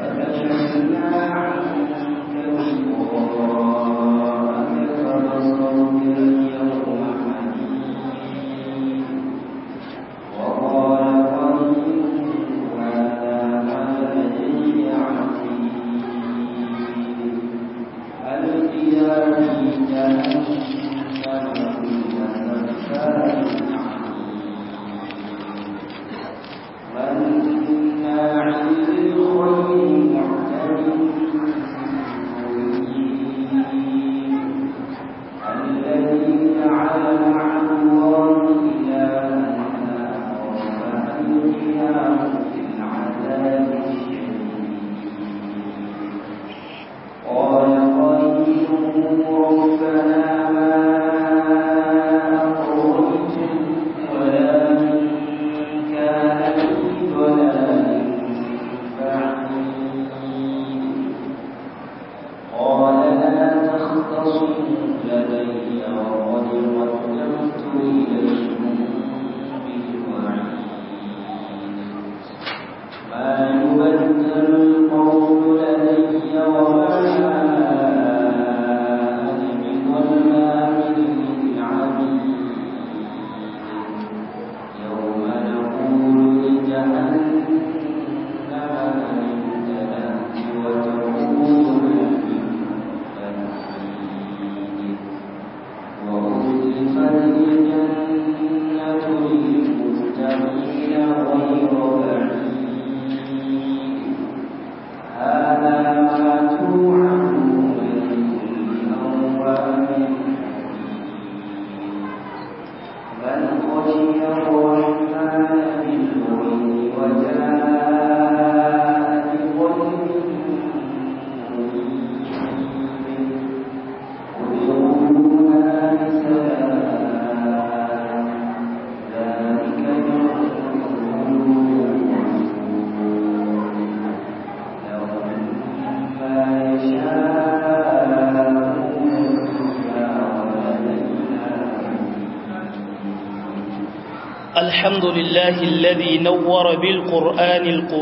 الحمد لله الذي نور بالقرآن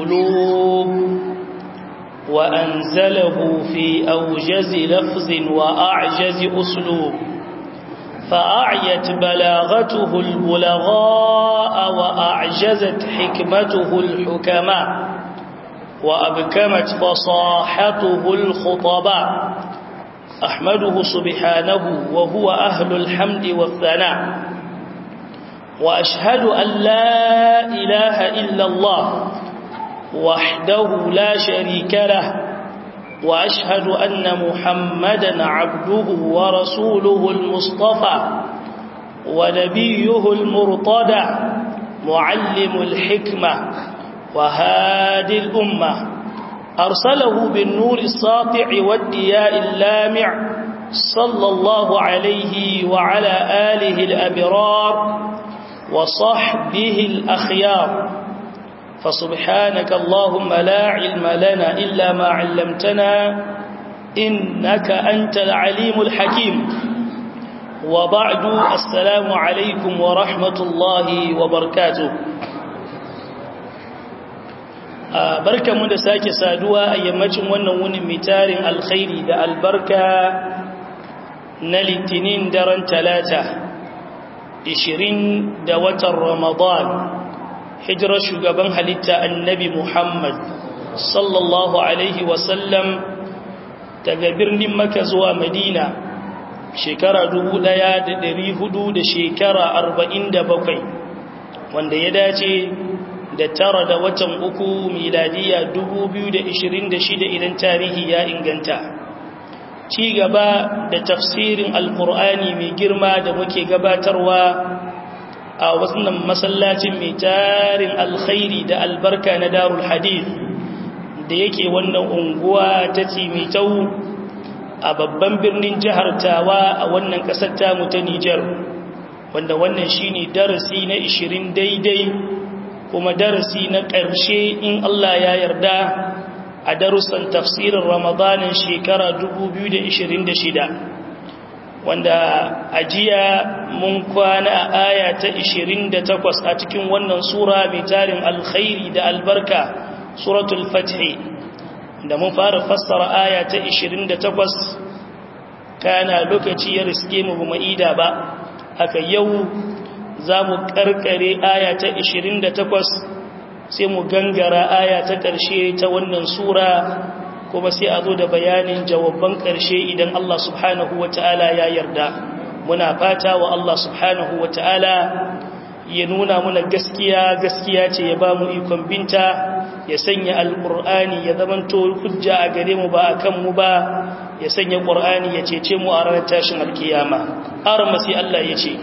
القلوب وأنزله في أوجز لفظ وأعجز أسلوب فأعيت بلاغته البلغاء وأعجزت حكمته الحكماء وأبكمت فصاحته الخطباء أحمده سبحانه وهو أهل الحمد والثناء وأشهد أن لا إله إلا الله وحده لا شريك له وأشهد أن محمدا عبده ورسوله المصطفى ونبيه المرتدى معلم الحكمة وهادي الأمة أرسله بالنور الساطع والدياء اللامع صلى الله عليه وعلى آله الأبرار وصحبه الأخيار فسبحانك اللهم لا علم لنا إلا ما علمتنا إنك أنت العليم الحكيم وبعد السلام عليكم ورحمة الله وبركاته barka mu da sake saduwa a yammacin wannan wunin mitarin alkhairi da albarka na litinin daren talata 20 da watan ramadan hijirar shugaban halitta annabi muhammad sallallahu alaihi wasallam daga birnin maka zuwa madina shekara 1400 da shekara 47 wanda ya dace da tara da watan uku miladiya 2026 idan tarihi ya inganta ci gaba da tafsirin alkur'ani mai girma da muke gabatarwa a wannan masallacin mai tarin alkhairi da albarka na darul hadith da yake wannan unguwa ta cimitau a babban birnin jihar tawa a wannan ƙasar tamu ta nijar wanda wannan shine darasi na 20 daidai kuma darasi na ƙarshe in Allah ya yarda a darussan tafsirin ramadanin shekara 2026 wanda ajiya mun kwana a aya ta 28 a cikin wannan sura mai tarin alkhairi da albarka suratul fathi da mun fara fassara aya ta 28 kana lokaci ya riske mu ba ida ba haka yau za mu karkare aya ta 28 sai mu gangara aya ta ƙarshe ta wannan sura kuma sai a zo da bayanin jawabban ƙarshe idan Allah subhanahu wa ta'ala ya yarda muna fata wa Allah subhanahu wa ta'ala ya nuna muna gaskiya gaskiya ce ya ba mu ikon binta ya sanya alƙur'ani ya zamanto hujja a gare mu ba a kan mu ba ya sanya ƙur'ani ya cece mu a ranar tashin alkiyama ƙarar masi Allah ya ce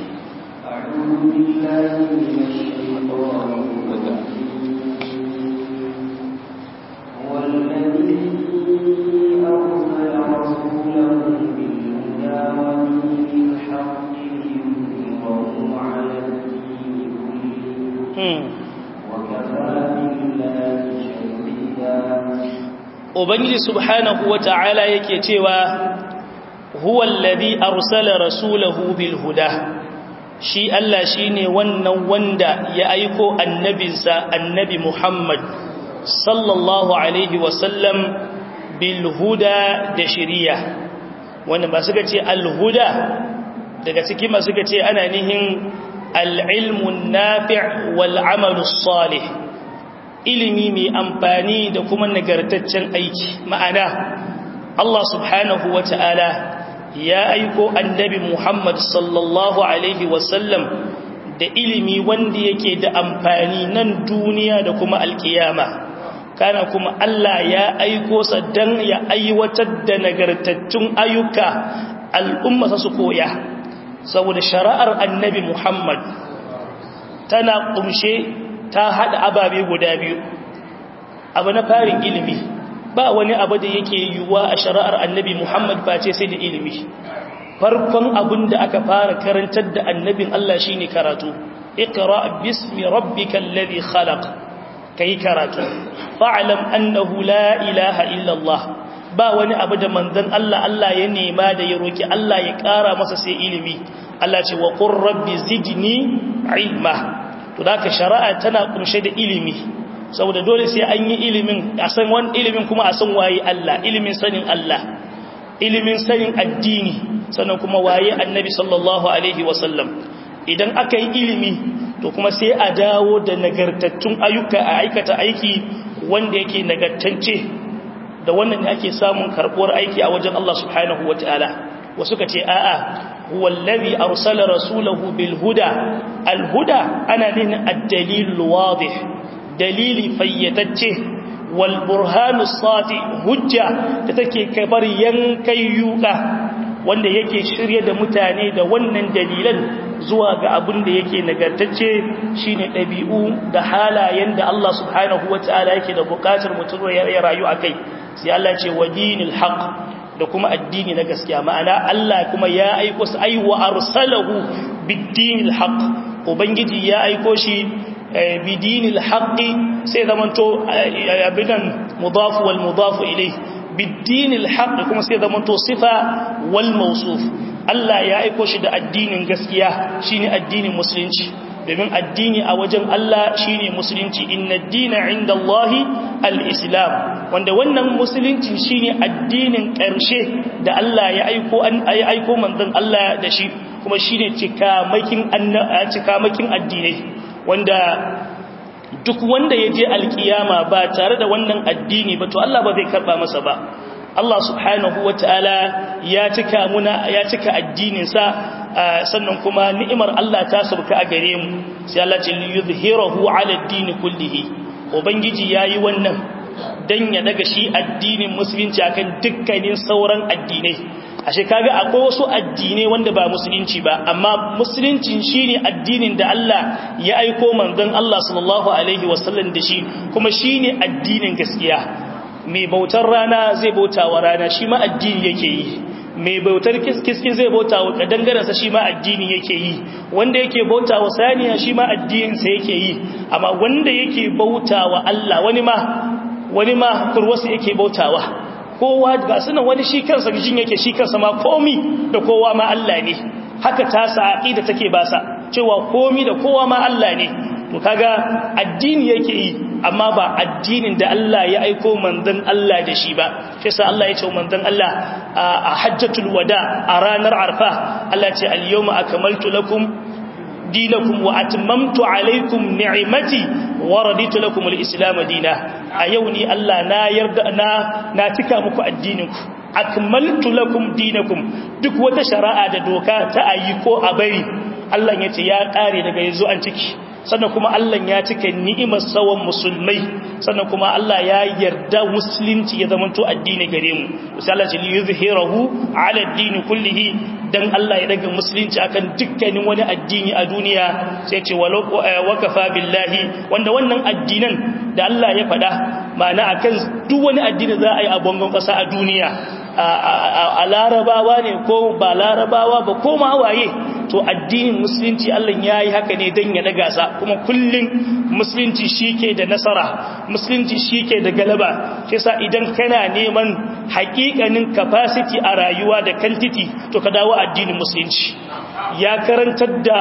Ubangiji subhanahu wa ta'ala yake cewa, Huwa alladhi arsala rasulahu bil huda, shi Allah shi ne wannan wanda ya aiko annabinsa annabi Muhammad sallallahu Alaihi wasallam bil huda da shiriya. Wanda ba suka ce al-huda daga ciki masu suka ce ana nihin al-ilmun nafi' wal amalus salih. ilimi mai amfani da kuma nagartaccen aiki ma'ana Allah subhanahu wa ta'ala ya aiko annabi Muhammad sallallahu Alaihi wasallam da ilimi wanda yake da amfani nan duniya da kuma alkiyama kana kuma Allah ya aiko sa don ya aiwatar da nagartattun ayyuka al'umma su koya saboda shari'ar annabi Muhammad tana kumshe ta haɗa ababe guda biyu abu na farin ilimi ba wani abu da yake yiwuwa a shari'ar annabi muhammad ba ce sai da ilimi farkon abin da aka fara karantar da annabin allah shine karatu ikra bismi rabbikal ladhi khalaq kai karatu fa'lam annahu la ilaha illa allah ba wani abu da manzon allah allah ya nema da ya roki allah ya ƙara masa sai ilimi allah ce wa qur rabbi zidni ilma to da ka shari'a tana kunshe da ilimi saboda dole sai an yi ilimin a san wani ilimin kuma a san waye Allah ilimin sanin Allah ilimin sanin addini sannan kuma waye annabi sallallahu alaihi wasallam idan aka yi ilimi to kuma sai a dawo da nagartattun ayyuka a aikata aiki wanda yake nagartacce da wannan ne ake samun karbuwar aiki a wajen Allah subhanahu wataala wasu ka ce a'a huwa allazi arsala rasulahu bil huda al huda ana nuna ad-dalil wadih dalili fayyatacce wal burhanu sati hujja da take kabar yankai yuka wanda yake shirye da mutane da wannan dalilan zuwa ga abin da yake nagartacce shine dabi'u da halayen da Allah subhanahu wataala yake da bukatar mutum ya rayu akai sai Allah ce wa dinil haqq da kuma addini na gaskiya ma'ana Allah kuma ya aiko su aiwa arsalahu bid-dinil haqq ubangiji ya aiko shi bidinil haqqi sai zamanto abidan mudaf wal mudaf ilayh bidinil haqqi kuma sai zamanto sifa wal mawsuf Allah ya aiko shi da addinin gaskiya shine addinin musulunci domin addini a wajen Allah shine musulunci inna ad-dina 'inda Allahi al-islam wanda wannan musulunci shine addinin ƙarshe da Allah ya aiko an aiko manzon Allah da shi kuma shine cikamakin cikamakin addinai wanda duk wanda ya je alkiyama ba tare da wannan addini ba to Allah ba zai karba masa ba Allah subhanahu wataala ya cika muna ya cika addinin sa sannan kuma ni'imar Allah ta sabka a gare mu sai Allah ce yuzhirahu ala ad-din kullihi ubangiji yayi wannan dan ya daga shi addinin musulunci akan dukkanin sauran addinai ashe kaga akwai wasu addinai wanda ba musulunci ba amma musuluncin shine addinin da Allah ya aiko manzon Allah sallallahu alaihi wasallam da shi kuma shine addinin gaskiya mai bautar rana zai bauta wa rana shi ma addini yake yi mai bautar kiski zai bauta wa kadangaransa shi ma addini yake yi wanda yake bauta wa saniya shi ma addininsa yake yi amma wanda yake bauta wa Allah wani ma wani ma kurwasu yake bautawa kowa ga suna wani shi kansa gijin yake shi kansa ma komi da kowa ma Allah ne haka ta sa aqida take ba sa cewa komi da kowa ma Allah ne to kaga addini yake yi amma ba addinin da Allah ya aiko manzon Allah da shi ba shi yasa Allah ya ce manzon Allah a hajjatul wada a ranar arfa Allah ce al-yawma akmaltu lakum dinakum wa atmamtu alaykum ni'mati wa raditu lakum al-islam dina a yau ni Allah na yarda na na cika muku addininku akmaltu lakum dinakum duk wata shari'a da doka ta ayi ko a bari Allah ya ce ya kare daga yanzu an ciki sannan kuma Allah ya cika ni'imar sawan musulmai sannan kuma Allah ya yarda musulunci ya zama to addini gare mu sai Allah ya yuzhirahu ala ad-din kullihi dan Allah ya daga musulunci akan dukkanin wani addini a duniya sai ce walau wakafa billahi wanda wannan addinan da Allah ya faɗa ma'ana akan duk wani addini za a yi a bangon ƙasa a duniya a larabawa ne ko ba larabawa ba ko ma waye to addinin musulunci Allah ya yi haka ne don ya daga sa kuma kullum musulunci shi ke da nasara musulunci shi ke da galaba shi sa idan kana neman hakikanin capacity a rayuwa da kantiti to ka dawo addinin musulunci ya karantar da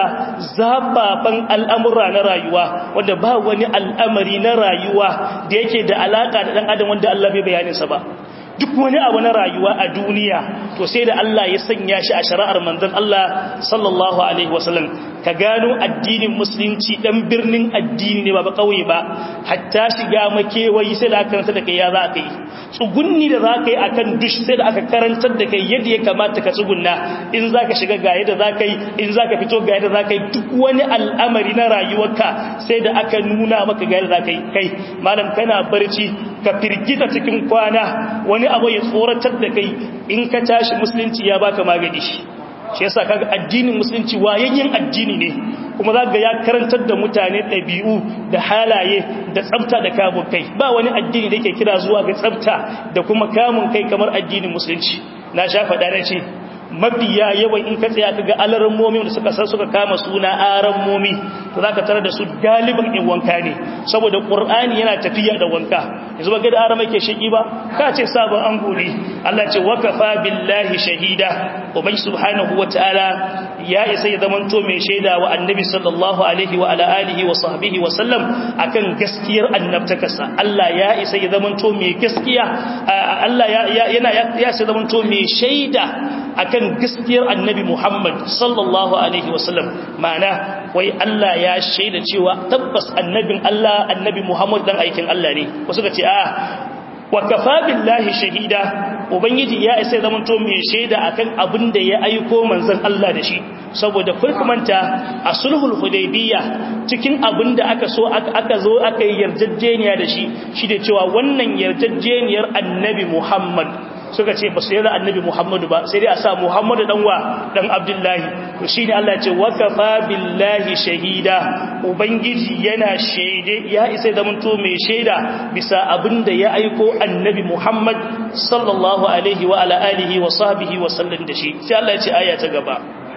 zababban al'amura na rayuwa wanda ba wani al'amari na rayuwa da yake da alaka da ɗan adam wanda Allah bai bayaninsa ba duk wani abu na rayuwa a duniya to sai da Allah ya sanya shi a shari'ar manzon Allah sallallahu alaihi wasallam ka gano addinin musulunci dan birnin addini ne ba ba kauye ba hatta shiga makewayi sai da aka karanta da kai ya za ka yi tsugunni da za ka yi akan dush sai da aka karantar da kai yadda ya kamata ka tsugunna in za ka shiga ga yadda za ka yi in za ka fito ga yadda za ka yi duk wani al'amari na rayuwarka sai da aka nuna maka ga yadda za ka yi kai malam kana barci ka firgita cikin kwana wani abu ya tsoratar da kai in ka tashi musulunci ya baka magani shi shi yasa kaga addinin musulunci wayayyen addini ne kuma zaka ya karantar da mutane ɗabi'u da halaye da tsafta da kamun kai ba wani addini da yake kira zuwa ga tsafta da kuma kamun kai kamar addinin musulunci na sha faɗa na ce mafiya yawan in ka tsaya ka ga alarammomi da suka san suka kama suna arammomi to za ka tare da su galibin in wanka ne saboda ƙur'ani yana tafiya da wanka yanzu ba gada aramai ke shaƙi ba ka ce sabon an gori Allah ce wakafa billahi shahida ubai subhanahu wa ta'ala ya isa ya zamanto mai shaida wa annabi sallallahu alaihi wa ala alihi wa sahbihi wa sallam akan gaskiyar annabtakarsa Allah ya isa ya zamanto mai gaskiya Allah yana ya isa zamanto mai shaida akan gaskiyar annabi Muhammad sallallahu alaihi wasallam ma'ana wai Allah ya shaida cewa tabbas annabin Allah annabi Muhammad dan aikin Allah ne wasu ka ce a wa kafa billahi shahida ubangiji ya isa zamanto mai shaida akan abin da ya aiko manzon Allah da shi saboda kulkumanta a sulhul hudaybiyya cikin abin da aka so aka zo aka yi yarjejeniya da shi shi da cewa wannan yarjejeniyar annabi Muhammad suka ce ba su yarda annabi Muhammadu ba sai dai a sa Muhammadu dan wa dan Abdullahi to shine Allah ya ce wakafa billahi shahida ubangiji yana shaide ya isa da to mai shaida bisa abinda ya aiko annabi Muhammad sallallahu alaihi wa ala alihi wa sahbihi wa sallam da shi sai Allah ya ce aya ta gaba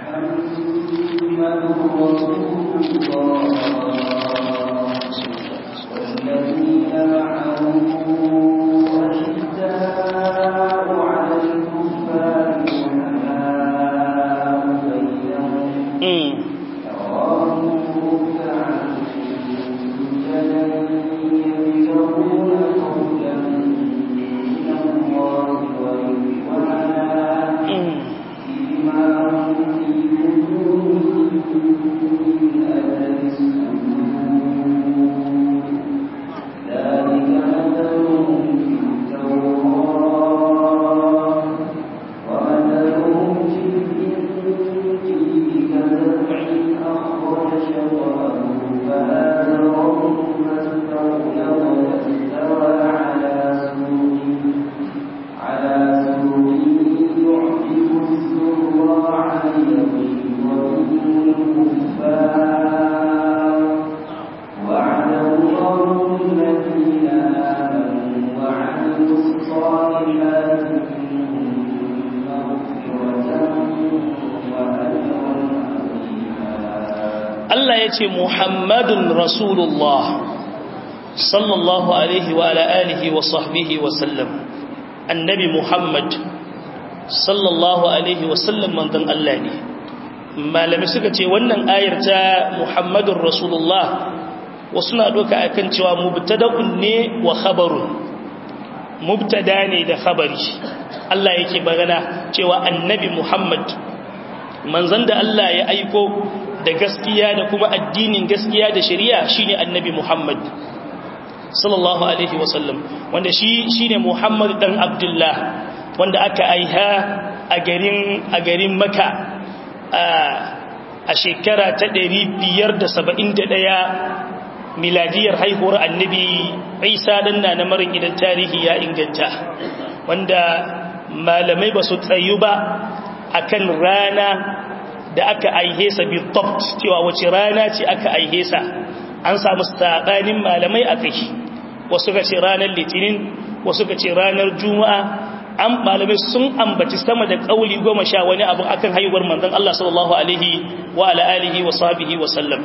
والذين معه أشداء على الكفار رحماء بينهم تراهم ركعا سجدا يبتغون فضلا من الله ورضوانا سيماهم في وجوههم من أثر السجود ذلك مثلهم في التوراة ومثلهم في الإنجيل كزرع أخرج شطأه فآزره فاستغلظ فاستوى على سوقه على سوقه يعجب الزراع ليغيظ بهم الكفار وعد الله الذين آمنوا وعملوا الصالحات منهم مغفرة وأجرا عظيما Allah ya ce Muhammadun Rasulullah sallallahu alaihi wa ala alihi wa sahbihi wa sallam annabi Muhammad sallallahu alaihi wa sallam manzon Allah ne malami suka ce wannan ayar ta Muhammadun Rasulullah wasu na doka akan cewa mubtada'un ne wa khabarun mubtada ne da khabari Allah yake magana cewa annabi Muhammad manzon da Allah ya aiko da gaskiya da kuma addinin gaskiya da shari'a shine annabi Muhammad sallallahu alaihi wasallam wanda shi shine Muhammad dan Abdullah wanda aka aiha a garin a garin Makka a shekara ta 571 miladiyar haihuwar annabi Isa dan na marin idan tarihi ya inganta wanda malamai ba su tsayu ba akan rana da aka aihe sa bi tabt cewa wace rana ce aka aihe sa an samu sabanin malamai akai wasu ga ce ranar litinin wasu ga ce ranar juma'a an malamai sun ambaci sama da kauli goma sha wani abu akan haihuwar manzon Allah sallallahu alaihi wa ala alihi wa sahbihi wa sallam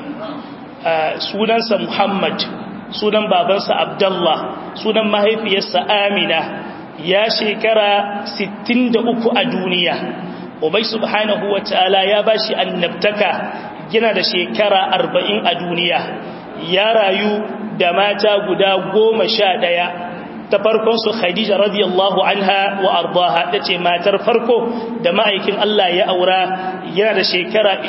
sunansa Muhammad sunan babansa Abdullah sunan mahaifiyarsa Amina ya shekara 63 a duniya Ubai subhanahu wa ta'ala ya bashi annabtaka gina da shekara 40 a duniya ya rayu da mata guda goma sha ɗaya ta farkon su Khadija radiyallahu anha wa ardaha tace matar farko da ma'aikin Allah ya aura yana da shekara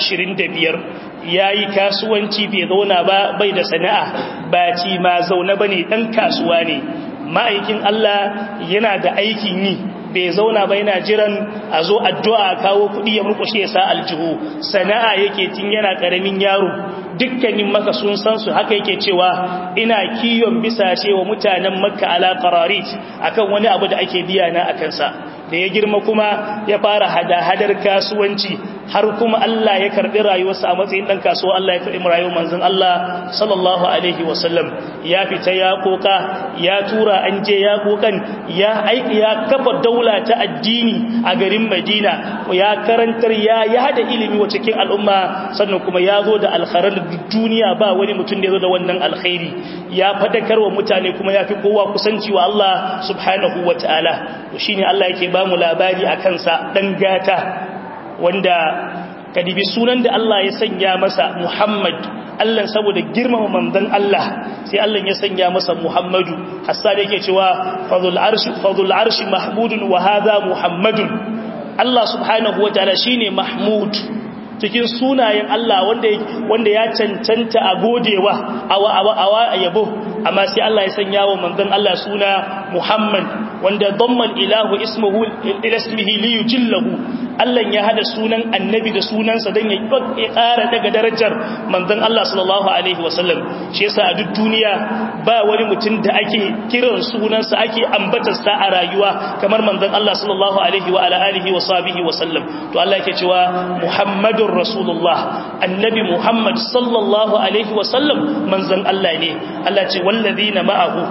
25 yayi kasuwanci bai zauna ba bai da sana'a ba ci ma zauna bane dan kasuwa ne ma'aikin Allah yana da aikin yi bai zauna ba yana jiran a zo addu'a kawo kuɗi ya murkushe ya sa aljihu sana'a yake tun yana ƙaramin yaro dukkanin maka sun san su haka yake cewa ina kiyon bisa cewa mutanen makka ala qararit akan wani abu da ake biya na akan sa da ya girma kuma ya fara hada-hadar kasuwanci har kuma Allah ya karbi rayuwarsa a matsayin dan kasuwa Allah ya karbi rayuwar manzon Allah sallallahu alaihi wasallam ya fita ya koka ya tura an je ya kokan ya aiki ya kafa daula ta addini a garin Madina ya karantar ya yada ilimi wa cikin al'umma sannan kuma ya zo da alkharar duniya ba wani mutum da ya zo da wannan alkhairi ya fadakar wa mutane kuma ya fi kowa kusanci wa Allah subhanahu wa ta'ala shine Allah yake ba mu labari a kansa dan gata wanda kadibi sunan da Allah ya sanya masa Muhammad Allah saboda girmama manzon Allah sai Allah ya sanya masa Muhammadu hassa da yake cewa fadhul arshi fadhul arshi mahmudun wa hadha muhammadun Allah subhanahu wataala shine mahmud cikin sunayen Allah wanda wanda ya cancanta a godewa awa awa awa yabo amma sai Allah ya sanya wa manzon Allah suna Muhammad wanda damman ilahu ismuhu ila ismihi li yujillahu Allah ya hada sunan annabi da sunansa dan ya ƙara daga darajar manzon Allah sallallahu alaihi wasallam shi yasa a duk duniya ba wani mutum da ake kiran sunansa ake ambatar sa a rayuwa kamar manzon Allah sallallahu alaihi wa ala alihi wa sahbihi wasallam to Allah yake cewa Muhammadur Rasulullah annabi Muhammad sallallahu alaihi wasallam manzon Allah ne Allah ce wallazina ma'ahu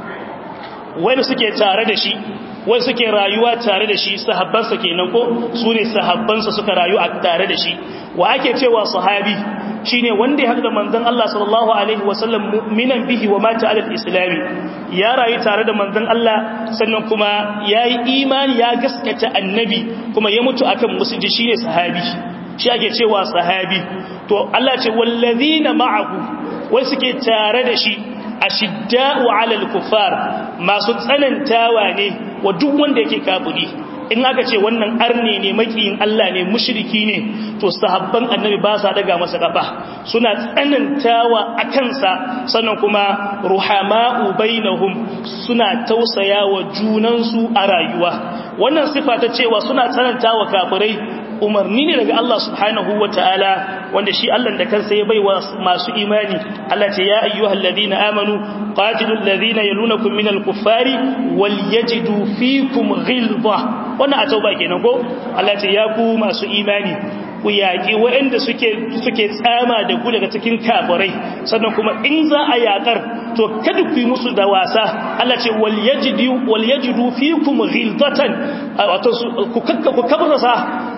wani suke tare da shi wai suke rayuwa tare da shi sahabbansa kenan ko su ne sahabbansa suka rayu a tare da shi wa ake cewa sahabi shine wanda ya haɗu da manzon Allah sallallahu alaihi wasallam mu'minan bihi wa mata alal islami ya rayu tare da manzon Allah sannan kuma yayi imani ya gaskata annabi kuma ya mutu akan musulunci shine sahabi shi ake cewa sahabi to Allah ce wallazina ma'ahu wai suke tare da shi ashidda'u 'alal kuffar masu tsanantawa ne wa duk wanda yake kafiri in aka ce wannan arne ne makiyin Allah ne mushriki ne to sahabban annabi ba sa daga masa kafa suna tsanantawa a kansa sannan kuma ruhama'u bainahum suna tausayawa junansu a rayuwa wannan sifa ta cewa suna tsanantawa kafirai umarni ne daga Allah subhanahu wa ta'ala wanda shi Allah da kansa ya baiwa masu imani Allah ce ya ayyuhal ladina amanu qatilul ladina yalunakum minal kuffari wal yajidu fikum ghilza wannan a tauba kenan ko Allah ce ya ku masu imani ku yaƙi waɗanda suke suke tsama da ku daga cikin kafirai sannan kuma in za a yaƙar to kada ku yi musu da wasa Allah ce wal yajidu wal yajidu fikum ghilzatan wato ku kakka ku kabrasa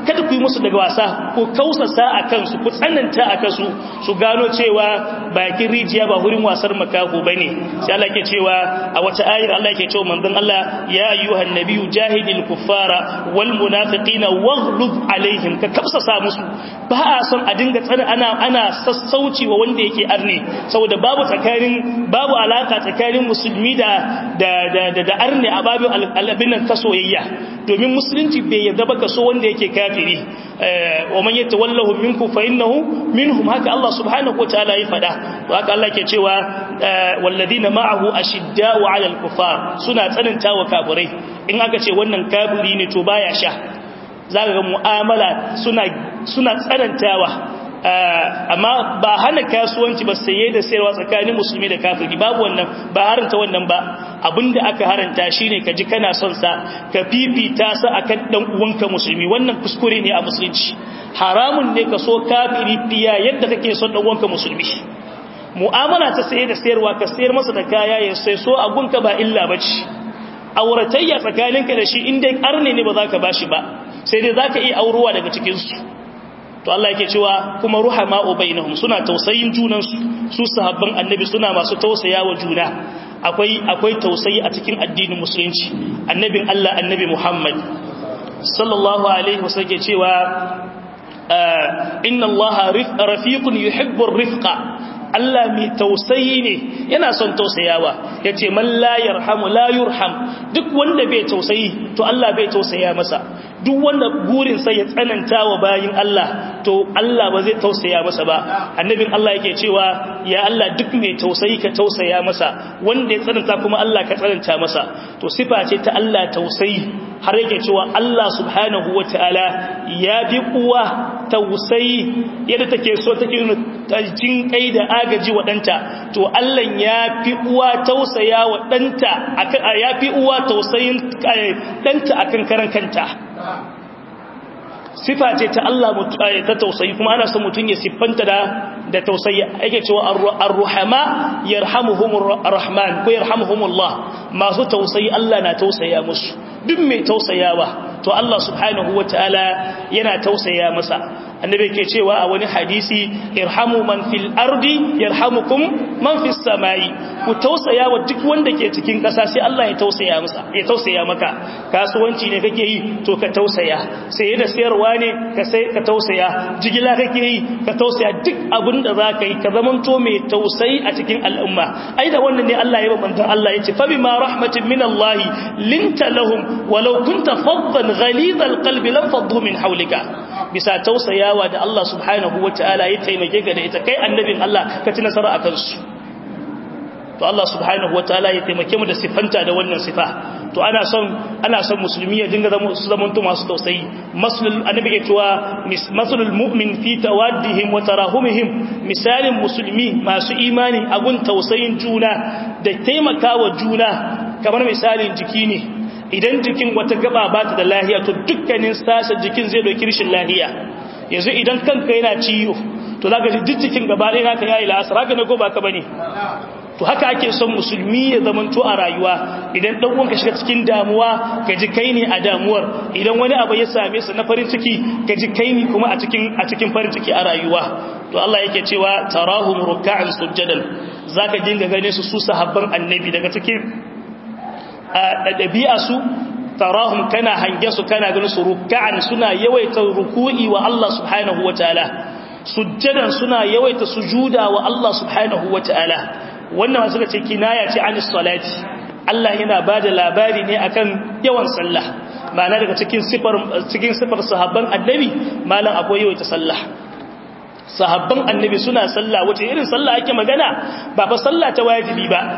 kada ku yi musu daga wasa ku kausasa a kansu ku tsananta a kansu su gano cewa bakin rijiya ba wurin wasar makaho bane sai Allah ke cewa a wata ayar Allah ke cewa manzon Allah ya ayyuhan nabiyyu jahidil kuffara wal munafiqina waghlub alaihim ka kausasa musu ba a son a dinga tsana ana ana sassauci wa wanda yake arne saboda babu tsakanin babu alaka tsakanin musulmi da da da da arne a babin al'abin nan ta soyayya domin musulunci bai yarda ba kaso wanda yake kafiri wa man yatawallahu minkum fa innahu minhum haka Allah subhanahu wataala ya fada to haka Allah ke cewa walladina ma'ahu ashidda'u 'alal kufar suna tsananta wa kafirai in aka ce wannan kafiri ne to baya sha zaka ga mu'amala suna suna tsanantawa amma ba hana kasuwanci ba saye da sayarwa tsakanin musulmi da kafiri babu wannan ba haranta wannan ba abinda aka haranta shine kaji kana son sa ka fifita sa akan dan uwanka musulmi wannan kuskure ne a musulunci haramun ne ka so kafiri fiya yadda kake son dan uwanka musulmi mu'amala ta saye da sayarwa ka sayar masa da kaya ya sai so a gunka ba illa bace auratayya tsakaninka da shi inda arne ne ba za ka bashi ba sai dai za ka iya aurowa daga cikinsu to Allah yake cewa kuma ruhama bainahum suna tausayin junansu su sahabban annabi suna masu tausaya wa juna akwai akwai tausayi a cikin addinin musulunci annabin Allah annabi Muhammad sallallahu alaihi wasallam ke cewa inna Allah rafiqun yuhibbu ar-rifqa Allah mai tausayi ne yana son tausayawa ya ce man la yarhamu la yurham duk wanda bai tausayi to Allah bai tausaya masa duk wanda burinsa ya tsananta wa bayin Allah to Allah ba zai tausaya masa ba annabin Allah yake cewa ya Allah duk mai tausayi ka tausaya masa wanda ya tsananta kuma Allah ka tsananta masa to sifa ce ta Allah tausayi har yake cewa Allah subhanahu wataala ya bi uwa tausayi yadda take so take jin kai da agaji wa ɗanta to Allah ya fi uwa tausaya wa ɗanta ya fi uwa tausayin ɗanta akan karan kanta sifa ce ta Allah ta tausayi kuma ana son mutum ya siffanta da da tausayi ake cewa ar-ruhama yarhamuhumur rahman ko yarhamuhumullah masu tausayi Allah na tausaya musu duk mai tausayawa to Allah subhanahu wataala yana tausaya masa annabi ke cewa a wani hadisi irhamu man fil ardi yarhamukum man fis samai ku tausaya wa duk wanda ke cikin ƙasa sai Allah ya tausaya masa ya tausaya maka kasuwanci ne kake yi to ka tausaya sai da sayarwa ne ka sai ka tausaya jigila kake yi ka tausaya duk abin da zaka yi ka zamanto mai tausayi a cikin al'umma ai da wannan ne Allah ya babanta Allah ya ce fa bima rahmatin min Allah linta lahum walau kunta faddan ghalidhal qalbi lam faddu min hawlika bisa tausayawa da Allah subhanahu wataala ya taimake ka da ita kai annabin Allah ka ci nasara akan su to Allah subhanahu wataala ya taimake mu da sifanta da wannan sifa to ana son ana son musulmi ya dinga zama su zamanto masu tausayi maslul annabi ke cewa maslul mu'min fi tawaddihim wa tarahumihim misalin musulmi masu imani agun tausayin juna da taimakawa juna kamar misalin jiki ne idan jikin wata gaba ba ta da lahiya to dukkanin sashen jikin zai doki rishin lahiya yanzu idan kanka yana ciwo to za ka ji duk jikin gaba ɗaya naka yayi la'asar haka ne ko ba ka bane to haka ake son musulmi ya zamanto a rayuwa idan dan uwanka shiga cikin damuwa ka ji kai ne a damuwar idan wani abu ya same sa na farin ciki ka ji kai ne kuma a cikin a cikin farin ciki a rayuwa to Allah yake cewa tarahum ruk'an sujadan zaka dinga gane su su sahabban annabi daga cikin a dabi'a su tarahum kana hange su kana ganin su ruk'an suna yawaita ruku'i wa Allah subhanahu wataala sujjadan suna yawaita sujuda wa Allah subhanahu wataala wannan suka ce kinaya ce anis salati Allah yana bada labari ne akan yawan sallah ma'ana daga cikin sifar cikin sifar sahabban annabi malam akwai yawaita sallah sahabban annabi suna sallah wace irin sallah ake magana ba fa sallah ta wajibi ba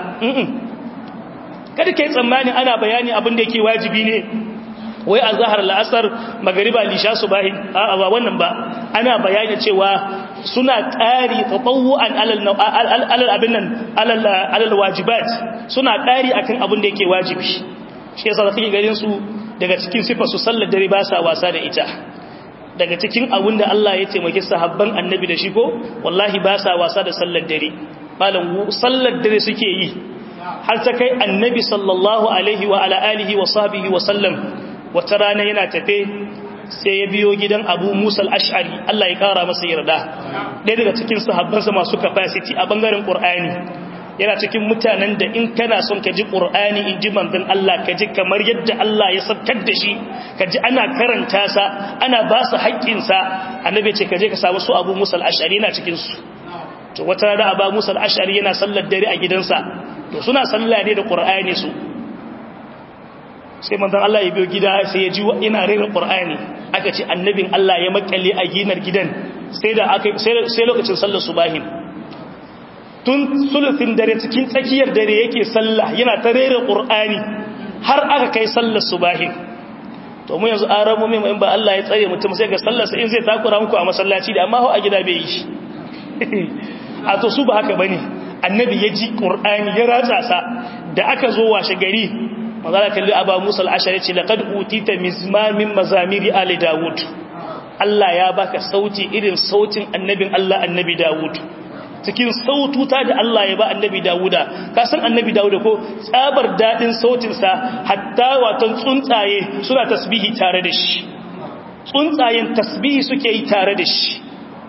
kada kai tsammani ana bayani abin da yake wajibi ne wai a zahar la'asar magariba lisha subahin a ba wannan ba ana bayani cewa suna ƙari tatawu'an alal abin nan alal wajibat suna ƙari akan abin da yake wajibi shi yasa da kake ganin su daga cikin sifar su sallar dare ba sa wasa da ita daga cikin abin da Allah ya taimaki sahabban annabi da shi ko wallahi ba sa wasa da sallar dare malam sallar dare suke yi har ta kai annabi sallallahu alaihi wa ala alihi wa sahbihi wa sallam wata rana yana tafe sai ya biyo gidan abu musa al'ash'ari Allah ya kara masa yarda ɗaya daga cikin sahabbansa masu capacity a ɓangaren ƙur'ani yana cikin mutanen da in kana son ka ji ƙur'ani in ji manzan Allah ka ji kamar yadda Allah ya sabtar da shi ka ji ana karanta sa ana ba su haƙƙinsa annabi ce ka je ka samu su abu musa al'ash'ari yana cikinsu to wata rana abu musa al'ash'ari yana sallar dare a gidansa to suna sallah ne da ƙur'ani su sai manzan Allah ya biyo gida sai ya ji ina rera ƙur'ani aka ce annabin Allah ya makale a ginar gidan sai da aka sai lokacin sallar subahin tun sulufin dare cikin tsakiyar dare yake sallah yana ta rera ƙur'ani har aka kai sallar subahin to mu yanzu an ramu mai in ba Allah ya tsare mutum sai ga sallarsa in zai takura muku a masallaci da amma hau a gida bai yi a to su ba haka bane annabi ya ji ƙur'ani ya ratsa sa da aka zo washe gari magana kalli aba musa al'ashari ce laƙad utita mizmamin mazamiri ali dawud Allah ya baka sauti irin sautin annabin Allah annabi dawud cikin saututa da Allah ya ba annabi dawuda ka san annabi dawuda ko tsabar daɗin sautinsa hatta watan tsuntsaye suna tasbihi tare da shi tsuntsayen tasbihi suke yi tare da shi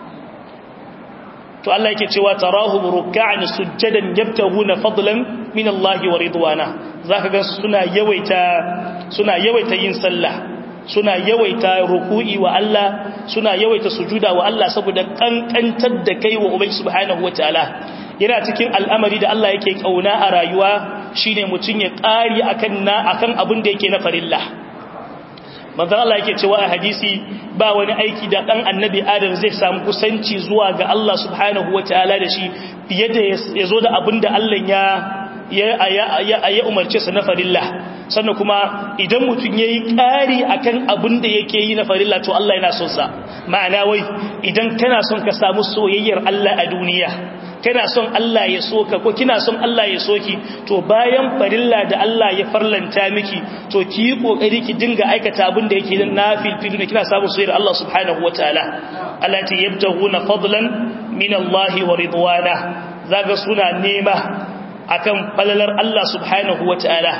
to Allah yake cewa tarahu ruk'an sujjadan yabtaguna fadlan min Allah wa ridwana zaka ga suna yawaita suna yawaita yin sallah suna yawaita ruku'i wa Allah suna yawaita sujuda wa Allah saboda kankantar da kai wa ubangi subhanahu wataala yana cikin al'amari da Allah yake kauna a rayuwa shine mutun ya ƙari akan na akan abin da yake na farilla manzo Allah yake cewa a hadisi ba wani aiki da dan annabi Adam zai samu kusanci zuwa ga Allah subhanahu wataala da shi fiye da yazo da abinda Allah ya ya ya umarce sa na farilla sannan kuma idan mutum yayi ƙari akan abinda yake yi na farilla to Allah yana son sa ma'ana wai idan kana son ka samu soyayyar Allah a duniya kana son Allah ya soka ko kina son Allah ya soki to bayan farilla da Allah ya farlanta miki to ki yi kokari ki dinga aikata abin da yake na filfilu ne kina samu soyayyar Allah subhanahu wataala Allah ta yabtaguna fadlan min Allah wa ridwana zaga suna nema akan falalar Allah subhanahu wataala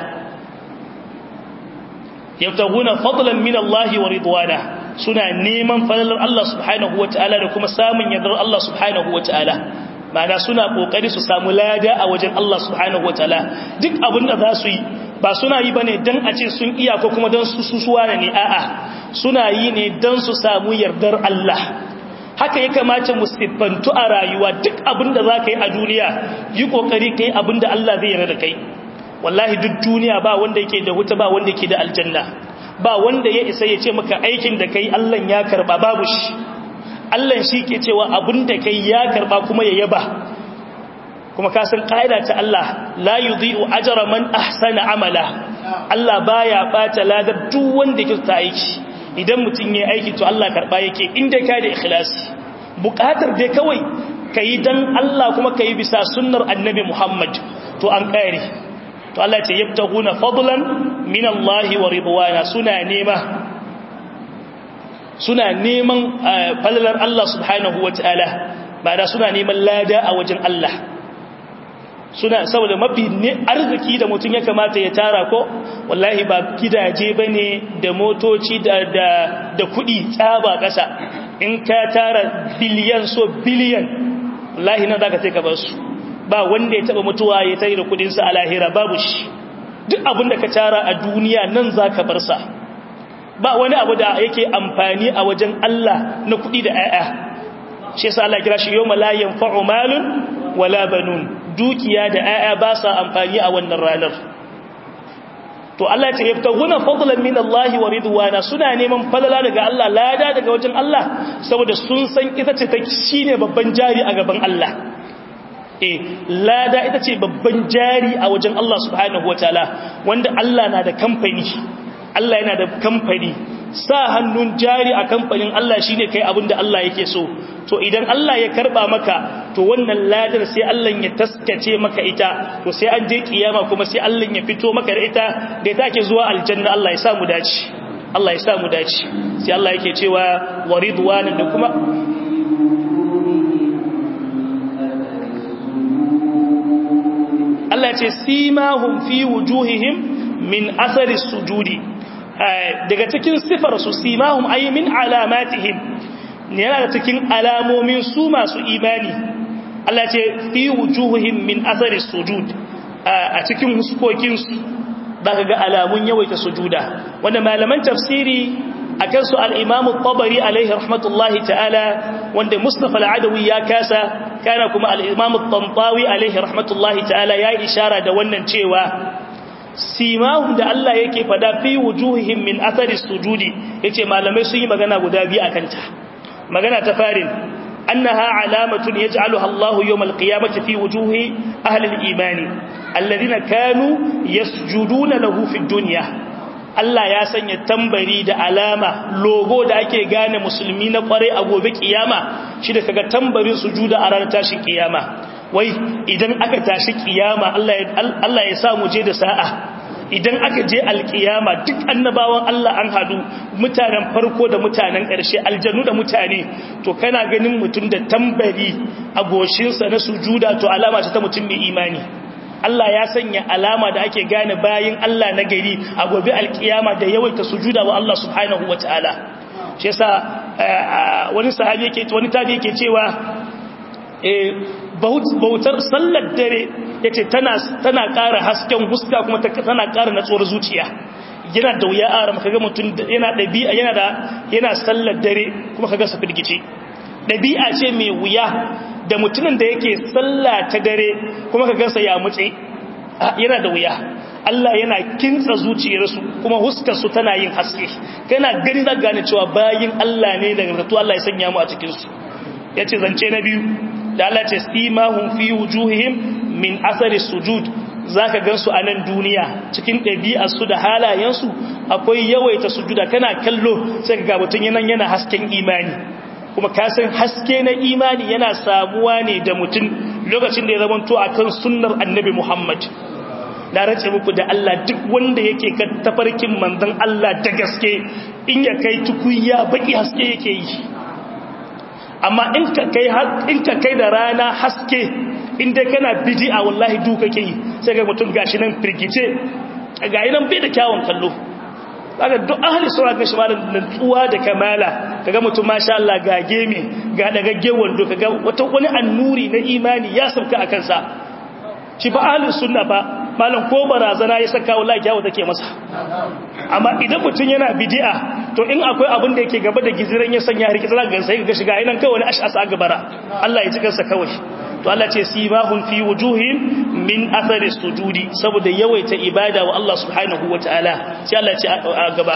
yabtaguna fadlan min Allah wa ridwana suna neman falalar Allah subhanahu wataala da kuma samun yardar Allah subhanahu wataala ma'ana suna kokari su samu lada a wajen Allah subhanahu wataala duk abin da za su yi ba suna yi bane dan a ce sun iya ko kuma dan su susuwa ne a'a suna yi ne dan su samu yardar Allah haka ya kamata mu siffantu a rayuwa duk abin da za ka yi a duniya yi kokari ka yi abin da Allah zai yarda da kai wallahi duk duniya ba wanda yake da wuta ba wanda yake da aljanna ba wanda ya isa ya ce maka aikin da kai Allah ya karba babu shi Allah shi ke cewa abin da kai ya karba kuma ya yaba kuma ka san ƙa'ida ta Allah la yudhi'u ajra man ahsana amala Allah baya bata ladar duk wanda yake ta aiki idan mutun yayi aiki to Allah karba yake inda ka da ikhlasi buƙatar dai kawai kai dan Allah kuma kai bisa sunnar annabi Muhammad to an kare to Allah ya ce yabtaguna fadlan min Allah wa ridwana suna nema suna neman falalar Allah subhanahu wa ta'ala ba da suna neman lada a wajen Allah suna saboda mafi arziki da mutum ya kamata ya tara ko wallahi ba gidaje ba ne da motoci da, da, da kudi tsaba ƙasa in ka tara biliyan so biliyan wallahi nan za ka sai ka ba su ba wanda ya taba mutuwa ya tare da kudinsa a lahira babu shi duk abin da ka tara a duniya nan za ka bar sa ba wani abu da yake amfani a wajen Allah na kuɗi da ‘ya'ya shi yasa Allah kira shi yau malayan fa'umalun wala banun dukiya da ‘ya'ya ba sa amfani a wannan ranar to Allah ce yabta guna fadlan min Allah wa ridwana suna neman falala daga Allah lada daga wajen Allah saboda sun san ita ce ta shine babban jari a gaban Allah eh lada ita ce babban jari a wajen Allah subhanahu wataala wanda Allah na da kamfani Allah yana da kamfani sa hannun jari a kamfanin Allah shine kai abin da Allah yake so to idan Allah ya karba maka to wannan ladar sai Allah ya taskace maka ita to sai an je kiyama kuma sai Allah ya fito maka da ita da take zuwa aljanna Allah ya sa mu dace Allah ya sa mu dace sai Allah yake cewa waridwanan da kuma Allah ce simahum fi wujuhihim min asari sujudi daga cikin sifar su simahum ay min alamatihim ne yana da cikin alamomin su masu imani Allah ce fi wujuhihim min athari sujud a cikin huskokin su zaka ga alamun yawaita sujuda wanda malaman tafsiri akan su al-Imam al-Tabari alaihi rahmatullahi ta'ala wanda Mustafa al-Adawi ya kasa kana kuma al-Imam al-Tantawi alaihi rahmatullahi ta'ala ya ishara da wannan cewa simahum da Allah yake fada fi wujuhihim min athari sujudi yace malamai sun yi magana guda biyu akan ta magana ta farin annaha alamatun yaj'aluha Allah yawm al-qiyamati fi wujuhi ahli al-iman alladhina kanu yasjuduna lahu fi dunya Allah ya sanya tambari da alama logo da ake gane musulmi na kware a gobe kiyama shi da kaga tambarin sujuda a ranar tashin kiyama wai idan aka tashi kiyama Allah ya sa mu je da sa'a idan aka je alkiyama duk annabawan Allah an hadu mutanen farko da mutanen ƙarshe aljannu da mutane to kana ganin mutum da tambari a goshinsa na sujuda to alama ce ta mutum mai imani Allah ya sanya alama da ake gane bayin Allah na gari a gobe alkiyama da yawaita sujuda wa Allah subhanahu wataala shi yasa wani sahabi yake wani tabi yake cewa bautar sallar dare yace tana tana ƙara hasken huska kuma tana ƙara natsuwar zuciya yana da wuya aram kaga mutum yana dabi'a yana da yana sallar dare kuma kaga sa firgice dabi'a ce mai wuya da mutumin da yake sallah ta dare kuma kaga sa ya mutse yana da wuya Allah yana kintsa zuciyarsu kuma huskar su tana yin haske kana gani da gane cewa bayin Allah ne daga zato Allah ya sanya mu a cikin su yace zance na biyu da Allah ce simahum fi wujuhihim min athari sujud zaka gansu a nan duniya cikin ɗabi'arsu da halayensu akwai yawaita sujuda kana kallo sai ga mutun yana yana hasken imani kuma ka san haske na imani yana samuwa ne da mutum lokacin da ya zamanto akan sunnar annabi Muhammad na race muku da Allah duk wanda yake kan tafarkin manzon Allah da gaske in ya kai tukuya baki haske yake yi amma in ka kai in ka kai da rana haske inda kana bid'a wallahi duka ke yi sai ga mutum gashi nan firgice ga nan bai da kyawun kallo kaga duk ahli sura ga shimalan nutsuwa da kamala kaga mutum masha Allah ga geme ga dagagge wando kaga wata wani annuri na imani ya sauka a kansa shi ba ahli sunna ba malam ko barazana ya saka wallahi kyawu take masa amma idan mutum yana bid'a to in akwai abin da yake gaba da giziran ya sanya riki zaka ga sai ga shiga inan kawai wani ash'asa gabara Allah ya ji kansa kawai to Allah ce sibahun fi wujuhin min athari sujudi saboda yawaita ibada wa Allah subhanahu wataala sai Allah ce a gaba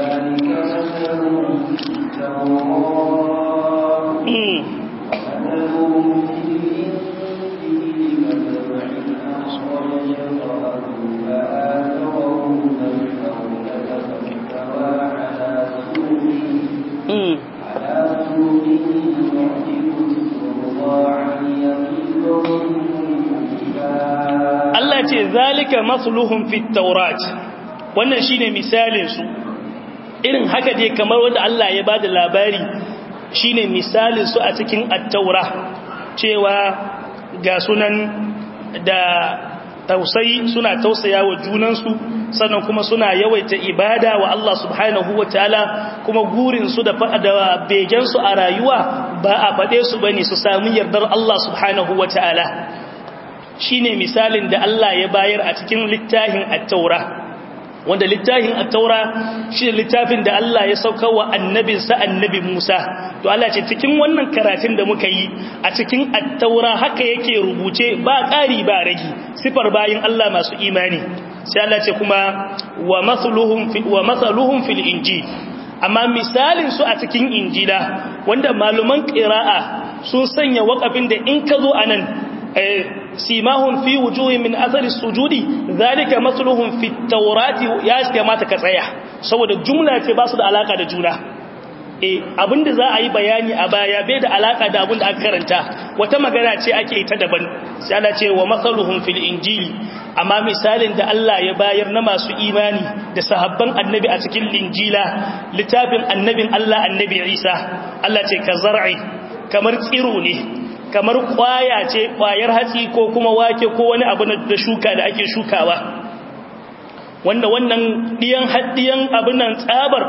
Allah ce zalika masluhum fit taurat wannan shine misalin su irin haka dai kamar wanda Allah ya bada labari shine misalin su a cikin at-taura cewa ga sunan da tausayi suna tausaya wa junansu sannan kuma suna yawaita ibada wa Allah subhanahu wataala kuma gurin su da da begen su a rayuwa ba a fade su bane su samu yardar Allah subhanahu wataala shine misalin da Allah ya bayar a cikin littafin at-taura wanda littafin at-taura shi littafin da Allah ya sauka wa annabinsa annabi Musa to Allah ce cikin wannan karatun da muka yi a cikin at-taura haka yake rubuce ba ƙari ba ragi sifar bayin Allah masu imani sai Allah ce kuma wa masaluhum fi wa masaluhum fil injil amma misalin su a cikin injila wanda maluman qira'a sun sanya waƙafin da in ka zo anan simahun fi wujuhi min athari sujudi zalika masluhum fi tawrati ya kamata ka tsaya saboda jumla ce ba su da alaka da juna eh abinda za a yi bayani a baya bai da alaka da abinda aka karanta wata magana ce ake ta daban sai Allah ce wa masaluhum fil injili amma misalin da Allah ya bayar na masu imani da sahabban annabi a cikin linjila littafin annabin Allah annabi Isa Allah ce ka zar'i kamar tsiro ne kamar kwaya ce kwayar hatsi ko kuma wake ko wani abu da shuka da ake shukawa wanda wannan diyan haddiyan abin nan tsabar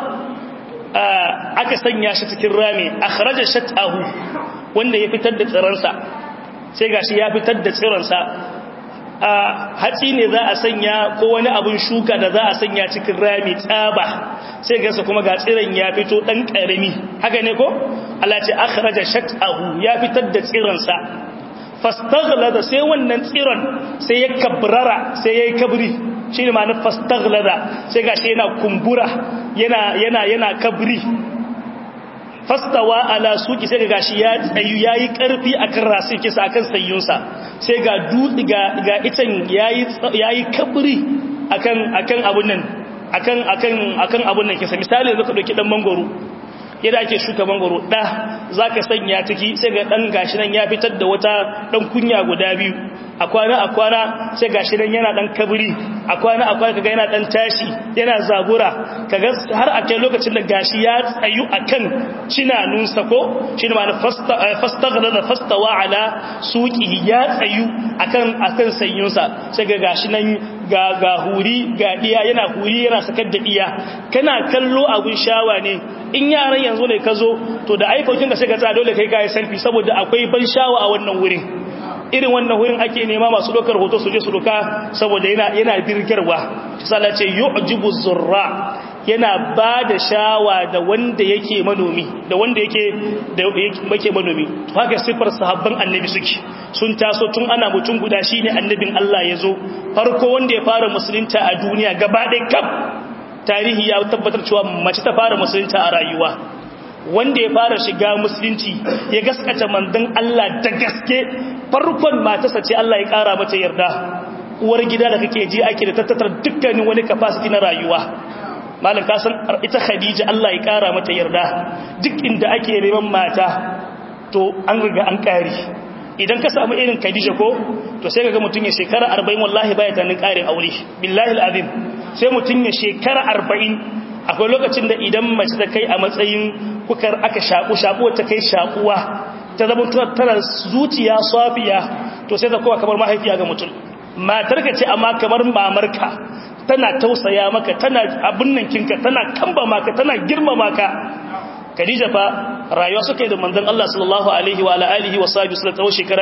aka sanya shi cikin rami akhraja shatahu wanda ya fitar da tsiransa sai gashi ya fitar da tsiransa a hatsi ne za a sanya ko wani abin shuka da za a sanya cikin rami tsaba sai gasa kuma ga tsiran ya fito dan karami haka ne ko Allah ce akhraja shatahu ya fitar da tsiransa fastaghlada sai wannan tsiran sai ya kabrara sai yayi kabri shine ma'anar fastaghlada sai gashi yana kumbura yana yana yana kabri fastawa ala suki sai gashi ya tsayu yayi karfi akan rasin kisa akan sayyunsa sai ga dutsi ga ga itan yayi yayi kabri akan akan abun nan akan akan akan abun nan kisa misali yanzu ka dauki dan mangoro yadda ake shuka mangoro da zaka sanya ciki sai ga dan gashi nan ya fitar da wata dan kunya guda biyu a kwana a kwana sai gashi nan yana dan kabri a kwana a kwana kaga yana dan tashi yana zabura kaga har a kai lokacin da gashi ya tsayu akan cinanunsa ko shine ma'ana fasta fastaghlada fastawa ala suqihi ya tsayu akan akan sanyunsa sai ga gashi nan ga ga huri ga diya yana huri yana sakar da diya kana kallo abun shawa ne in yaran yanzu ne ka zo to da iphone ka sai ka tsaya dole kai kai selfie saboda akwai ban shawa a wannan wurin irin wannan wurin ake nema masu dokar hoto su je su doka saboda yana yana birgarwa sai ce yu'jibu zurra yana ba da shawa da wanda yake manomi da wanda yake da yake manomi to haka sifar sahabban annabi suke sun taso tun ana mutum guda shine annabin Allah yazo farko wanda ya fara musulunta a duniya gaba ɗaya kaf tarihi ya tabbatar cewa mace ta fara musulunta a rayuwa wanda ya fara shiga musulunci ya gaskata manzon Allah da gaske farkon matarsa ce Allah ya kara mata yarda uwar gida da kake ji ake da tattatar dukkanin wani capacity na rayuwa malam ka san ita Khadija Allah ya kara mata yarda duk inda ake neman mata to an riga an kare idan ka samu irin Khadija ko to sai kaga mutun ya shekara 40 wallahi baya tanin karin aure billahi alazim sai mutun ya shekara 40 akwai lokacin da idan mace ta kai a matsayin kukar aka shaku shaku ta kai shakuwa ta zama tana zuciya safiya to sai ta kowa kamar mahaifiya ga mutum matarka ce amma kamar mamarka tana tausaya maka tana abin nan kinka tana kamba maka tana girmama ka Khadija fa rayuwa suka yi da manzon Allah sallallahu alaihi wa alihi wa sahbihi sallallahu shekara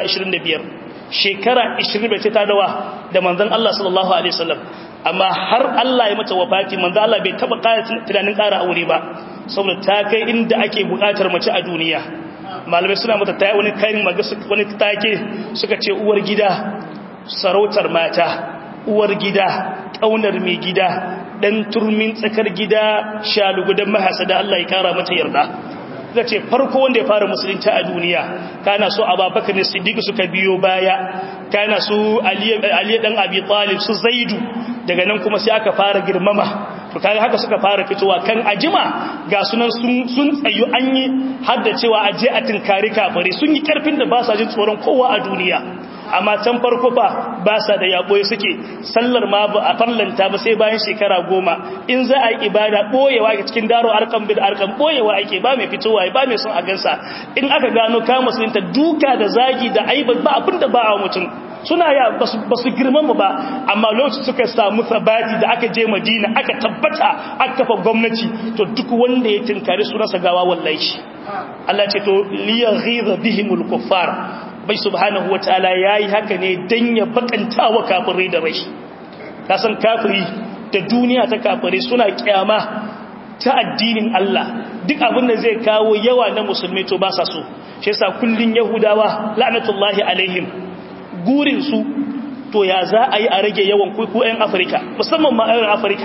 25 shekara 25 ta dawa da manzon Allah sallallahu alaihi wasallam amma har Allah ya mata wafati manzon Allah bai taba ƙara tunanin ƙara aure ba saboda ta kai inda ake buƙatar mace a duniya malamai suna mata ta wani kayan wani take suka ce uwar gida sarautar mata uwar gida ƙaunar mai gida dan turmin tsakar gida shalugudan mahasada Allah ya kara mata yarda zai ce farko wanda ya fara musulunci a duniya kana so ababakar ne siddiq suka biyo baya kana su ali dan abi talib su zaidu daga nan kuma sai aka fara girmama to kaga haka suka fara fitowa kan ajima ga sunan sun sun tsayu an yi har da cewa aje a tinkari kafare sun yi karfin da ba sa jin tsoron kowa a duniya amma can farko fa ba sa da yaboye suke sallar ma ba a farlanta ba sai bayan shekara goma in za a yi ibada boyewa ga cikin daro arkan bil arkan boyewa ake ba mai fitowa ba mai son a gansa in aka gano ka musulunta duka da zagi da aiba ba abin da ba a mutum suna ya ba su girmama ba amma lokacin suka samu sabati da aka je madina aka tabbata aka kafa gwamnati to duk wanda ya tinkari sunansa gawa wallahi Allah ce to liyaghiza bihimul kuffar bai subhanahu wataala yayi haka ne dan ya bakanta wa kafirai da rai ka san kafiri da duniya ta kafirai suna kyama ta addinin Allah duk abin da zai kawo yawa na musulmi to ba sa so shi yasa kullun yahudawa la'natullahi alaihim gurin su to ya za a yi a rage yawan kuku 'yan afirka musamman ma 'yan afirka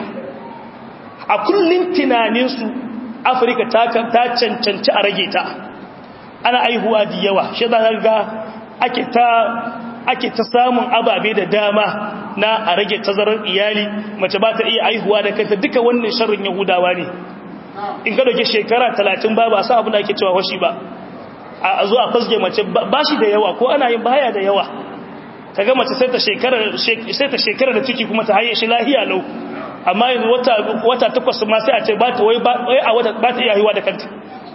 a kullun tunaninsu afirka ta cancanci a rage ta ana aihuwa da yawa shi za ga ake ta ake ta samun ababe da dama na a rage tazarar iyali mace ba ta iya aihuwa da kanta duka wannan sharrin yahudawa ne in ka dauke shekara talatin ba ba sa abu da ake cewa washi ba a zo a fasge mace ba shi da yawa ko ana yin baya da yawa ka ga mace sai ta shekara da ciki kuma ta haye shi lahiya lau amma yanzu wata takwas ma sai a ce ba ta wai a wata ba ta iya haihuwa da kanta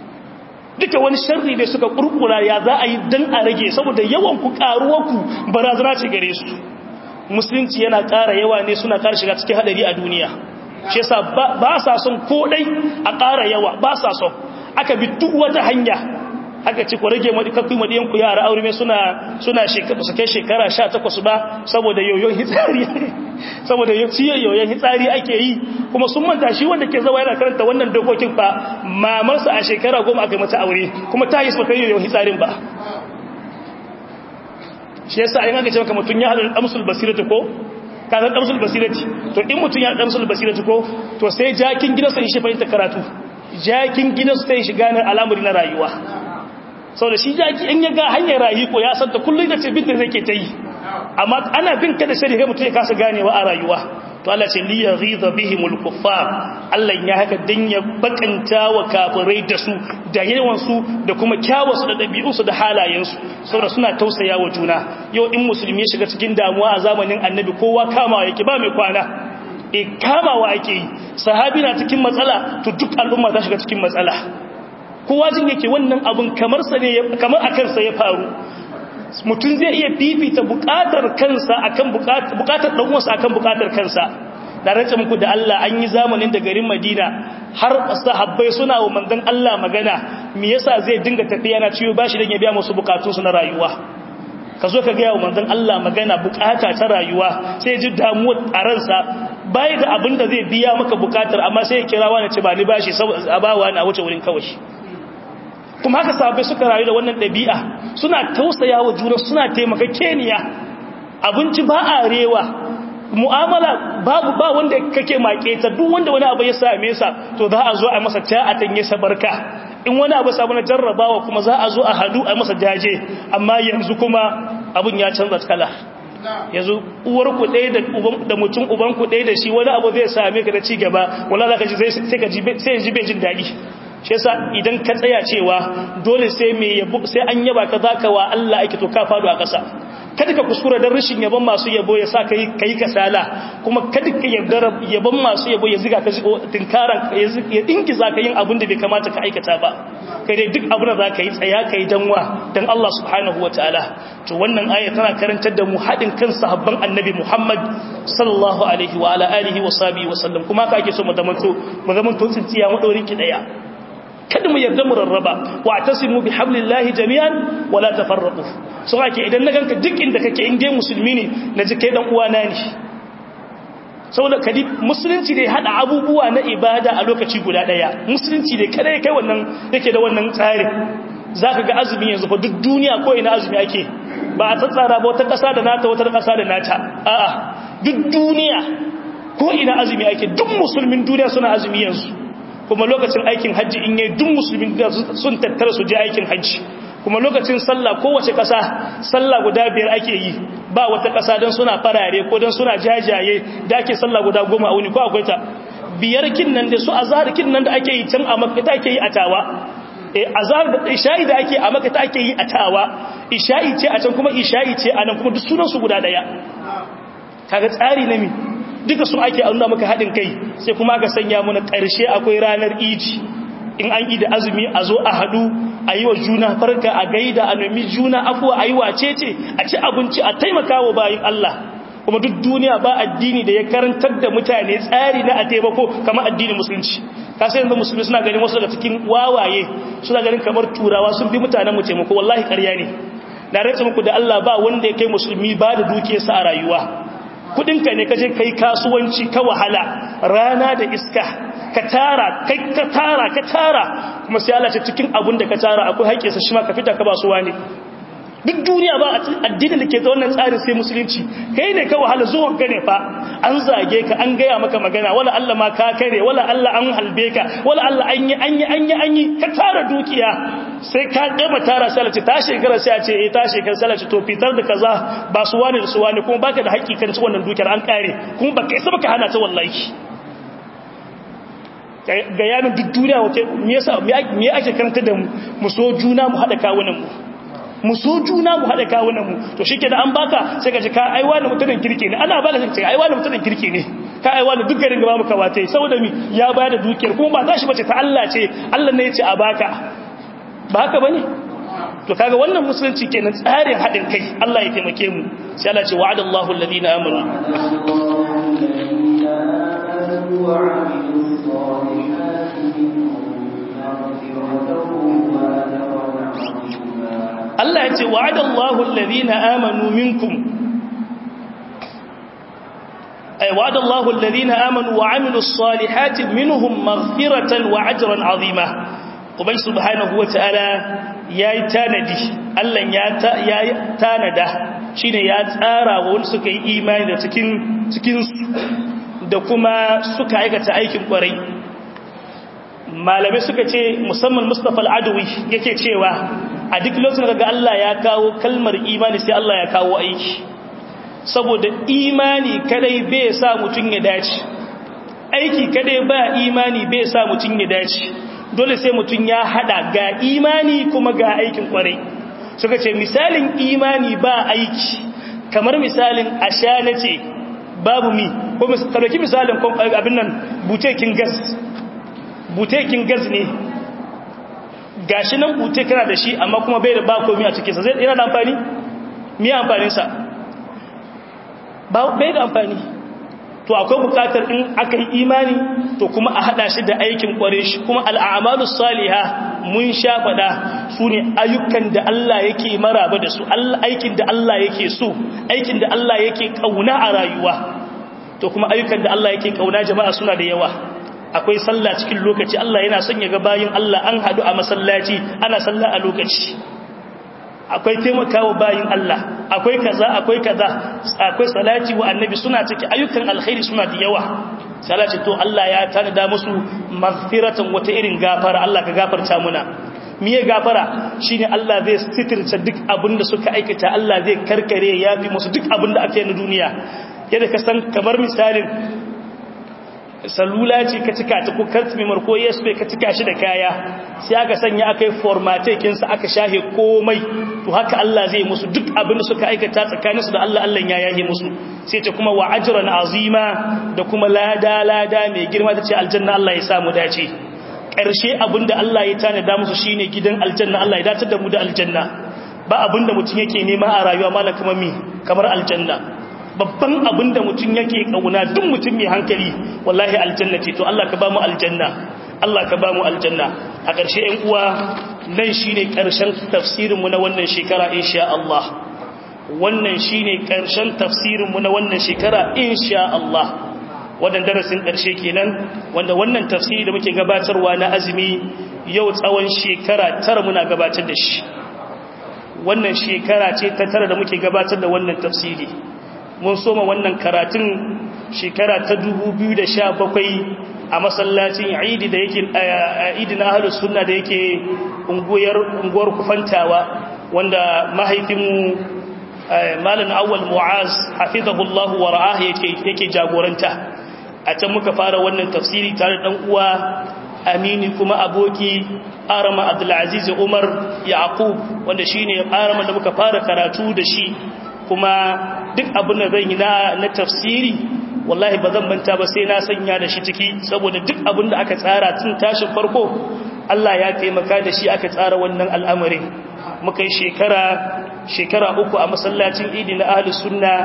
duka wani sharri ne suka kurkura ya za a yi dan a rage saboda yawan ku karuwarku barazana ce gare su musulunci yana ƙara yawa ne suna ƙara shiga cikin hadari a duniya shi yasa ba sa son ko dai a ƙara yawa ba sa son aka bi duk wata hanya aka ce ku rage kakku madiyan ku yara aure suna suna shekara su kai shekara 18 ba saboda yoyon hitsari saboda yoyon hitsari ake yi kuma sun manta shi wanda ke zawa yana karanta wannan dokokin fa mamarsa a shekara goma aka mata aure kuma ta yi su kai yoyon hitsarin ba shi yasa in aka ce maka mutun ya hada amsul basirati ko ka san amsul basirati to in mutun ya hada amsul basirati ko to sai jakin gidansa shi fahimta karatu jakin gidansa sai shi gane al'amari na rayuwa sau da shi jaki in ya ga hanyar rayu ko ya santa kullum da ce bin da zai ke ta yi amma ana bin ka da shari'a mutum ya kasa ganewa a rayuwa to Allah ce liya ghiza bihimul kuffar Allah ya haka dan ya bakanta wa kafirai da su da yawan su da kuma kyawun su da dabi'un su da halayen su saboda suna tausaya wa juna yau in musulmi ya shiga cikin damuwa a zamanin annabi kowa kamawa yake ba mai kwana e kamawa ake yi sahabi na cikin matsala to duk al'umma ta shiga cikin matsala kowa jin yake wannan abin kamar sa ne kamar a kansa ya faru mutum zai iya fifita bukatar kansa akan bukatar dan uwansa akan bukatar kansa da rantsa muku da Allah an yi zamanin da garin Madina har sahabbai suna wa manzon Allah magana me yasa zai dinga tafiya na ciwo bashi dan ya biya musu bukatunsu na rayuwa ka zo ka ga wa manzon Allah magana bukata ta rayuwa sai ji damuwa a ransa bai da abin da zai biya maka bukatar amma sai ya kira wani ce ba ni bashi a bawa na wuce wurin kawai kuma haka sahabbai suka rayu da wannan ɗabi'a suna tausaya wa juna suna taimaka keniya abinci ba a rewa mu'amala babu ba wanda kake make ta duk wanda wani abu ya same sa to za a zo a masa ta a tanye sa barka in wani abu samu na jarrabawa kuma za a zo a hadu a masa jaje amma yanzu kuma abun ya canza kala yanzu uwar ku ɗaya da uban da mutum uban ku ɗaya da shi wani abu zai same ka da ci gaba wala za ka ji sai ka ji sai ji bai jin daɗi shi yasa idan ka tsaya cewa dole sai me yabo sai an yaba ka zaka wa Allah ake to ka fado a ƙasa kada ka kuskura dan rashin yabon masu yabo ya sa kai kai kasala kuma kada ka yarda yabon masu yabo ya ziga ka tinkaran ya dinki zaka yin abin da bai kamata ka aikata ba kai dai duk abin da zaka yi tsaya kai danwa dan Allah subhanahu wataala to wannan aya tana karantar da mu hadin kan sahabban annabi Muhammad sallallahu alaihi wa ala alihi wa sahbihi wa sallam kuma ka ake so mu zamanto mu zamanto tsintsiya mu daurin ki daya kada mu yarda mu rarraba wa tasimu bi hablillahi jami'an wala tafarraqu so ake idan na ganka duk inda kake in dai musulmi ne na ji kai dan uwana ne saboda kadi musulunci ne hada abubuwa na ibada a lokaci guda daya musulunci ne kada kai wannan yake da wannan tsarin zaka ga azumi yanzu fa duk duniya ko ina azumi ake ba a tsatsara ba wata kasa da nata wata kasa da nata a'a duk duniya ko ina azumi ake duk musulmin duniya suna azumi yanzu kuma lokacin aikin hajji in yi duk musulmin sun tattara su je aikin hajji kuma lokacin sallah kowace ƙasa sallah guda biyar ake yi ba wata ƙasa don suna farare ko don suna jajaye da ake sallah guda goma a wuni ko akwai ta biyar kin nan da su azhar kin nan da ake yi can a makka ake yi a tawa eh azhar da isha'i da ake a makka ake yi a tawa isha'i ce a can kuma isha'i ce a nan kuma duk sunan su guda daya kaga tsari na mi duka su ake nuna maka haɗin kai sai kuma aka sanya mana ƙarshe akwai ranar iji in an yi da azumi a zo a haɗu a yi wa juna farka a gaida a nemi juna afuwa a yi wace ce a ci abinci a taimaka wa bayan Allah kuma duk duniya ba addini da ya karantar da mutane tsari na a taimako kamar addinin musulunci kasa yanzu musulmi suna ganin wasu daga cikin wawaye suna ganin kamar turawa sun fi mutanen mu taimako wallahi ƙarya ne na rantsa muku da Allah ba wanda ya kai musulmi ba da dukiyarsa a rayuwa kudinka ne kaje kai kasuwanci ka wahala rana da iska ka tara kai ka tara ka tara kuma sai Allah ta cikin abun da ka tara akwai haƙƙinsa shi ma ka fita ka ba su wani duk duniya ba addinin da ke da wannan tsarin sai musulunci kai ne ka wahala zuwan ka ne fa an zage ka an gaya maka magana wala Allah ma ka kare wala Allah an halbe ka wala Allah an yi an yi an yi an yi ka tara dukiya sai ka gama tara sai ce ta shekara sai a ce eh ta shekara sai ce to fitar da kaza ba su wani da su wani kuma baka da haƙƙi kan wannan dukiyar an kare kuma baka isa baka hana ta wallahi ga yanin duk duniya wace me yasa me ake karanta da mu mu so juna mu hada kawunan mu mu so juna mu hada kawunan mu to shike da an baka sai ka ji ka aiwa da mutumin kirki ne ana baka sai ka aiwa da mutumin kirki ne ka aiwa da duk garin gaba muka wace saboda mi ya bayar da dukiyar kuma ba tashi bace ta Allah ce Allah ne ya ce a baka ba haka bane to kaga wannan musulunci kenan tsarin hadin kai Allah ya taimake mu sai Allah ce wa'adallahu alladhina amanu Allah ya ce wa'adallahu alladhina amanu minkum ay wa'adallahu alladhina amanu wa 'amilus salihati minhum maghfiratan wa ajran 'azima ubai subhanahu wata'ala yayi tanadi Allah ya yayi tanada shine ya tsara wa wanda suka yi imani da cikin cikin da kuma suka aikata aikin kwarai malamai suka ce musamman Mustafa al-Adawi yake cewa a duk lokacin da Allah ya kawo kalmar imani sai Allah ya kawo aiki saboda imani kadai bai sa mutun ya dace aiki kadai ba imani bai sa mutun ya dace dole sai mutun ya hada ga imani kuma ga aikin kwarai suka ce misalin imani ba aiki kamar misalin ashana ce babu mi ko misali misalin abin nan butekin gas butekin gas ne gashi nan bute kana da shi amma kuma bai da ba komai a cikinsa zai yana da amfani me amfaninsa bai da amfani to akwai bukatar in aka yi imani to kuma a hada shi da aikin kware shi kuma al'amalu saliha mun sha fada su ne ayyukan da Allah yake maraba da su aikin da Allah yake so aikin da Allah yake kauna a rayuwa to kuma ayyukan da Allah yake kauna jama'a suna da yawa akwai sallah cikin lokaci Allah yana son ya ga bayin Allah an hadu a masallaci ana sallah a lokaci akwai taimakawa bayin Allah akwai kaza akwai kaza akwai salati wa annabi suna cikin ayyukan alkhairi suna da yawa salati to Allah ya tanada musu maghfiratan wata irin gafara Allah ka gafarta muna miye gafara shine Allah zai sitirce duk abinda suka aikata Allah zai karkare yafi musu duk abinda aka yi na duniya yadda ka san kamar misalin salula ce ka cika ta ko kartmimar ko yespe ka cika shi da kaya sai aka sanya aka yi formatekinsa aka shahe komai to haka Allah zai musu duk abin da suka aikata tsakaninsu da Allah Allah ya yaye musu sai ta kuma wa ajran azima da kuma lada lada mai girma ta ce aljanna Allah ya samu dace ƙarshe abin da Allah ya tanada musu shine gidan aljanna Allah ya datar da mu da aljanna ba abin da mutum yake nema a rayuwa malam kamar mi kamar aljanna babban abin da mutum yake kauna duk mutum mai hankali wallahi aljanna ce to Allah ka ba mu aljanna Allah ka ba mu aljanna a ƙarshe ɗan uwa nan shine ƙarshen tafsirin mu na wannan shekara insha Allah wannan shine ƙarshen tafsirin mu na wannan shekara insha Allah wannan darasin ƙarshe kenan wanda wannan tafsiri da muke gabatarwa na azumi yau tsawon shekara tara muna gabatar da shi wannan shekara ce ta tara da muke gabatar da wannan tafsiri mun soma wannan karatun shekara ta 2017 a masallacin idi da yake idi na ahlus sunna da yake unguwar unguwar kufantawa wanda mahaifinmu malam awwal muaz hafizahullahu wa ra'ah yake yake jagoranta a can muka fara wannan tafsiri tare da dan uwa amini kuma aboki arama abdulaziz umar yaqub wanda shine arama da muka fara karatu da shi kuma duk abin da zan yi na tafsiri wallahi ba zan manta ba sai na sanya da shi ciki saboda duk abin da aka tsara tun tashin farko Allah ya taimaka da shi aka tsara wannan al'amarin muka yi shekara shekara uku a masallacin idi na ahlus sunna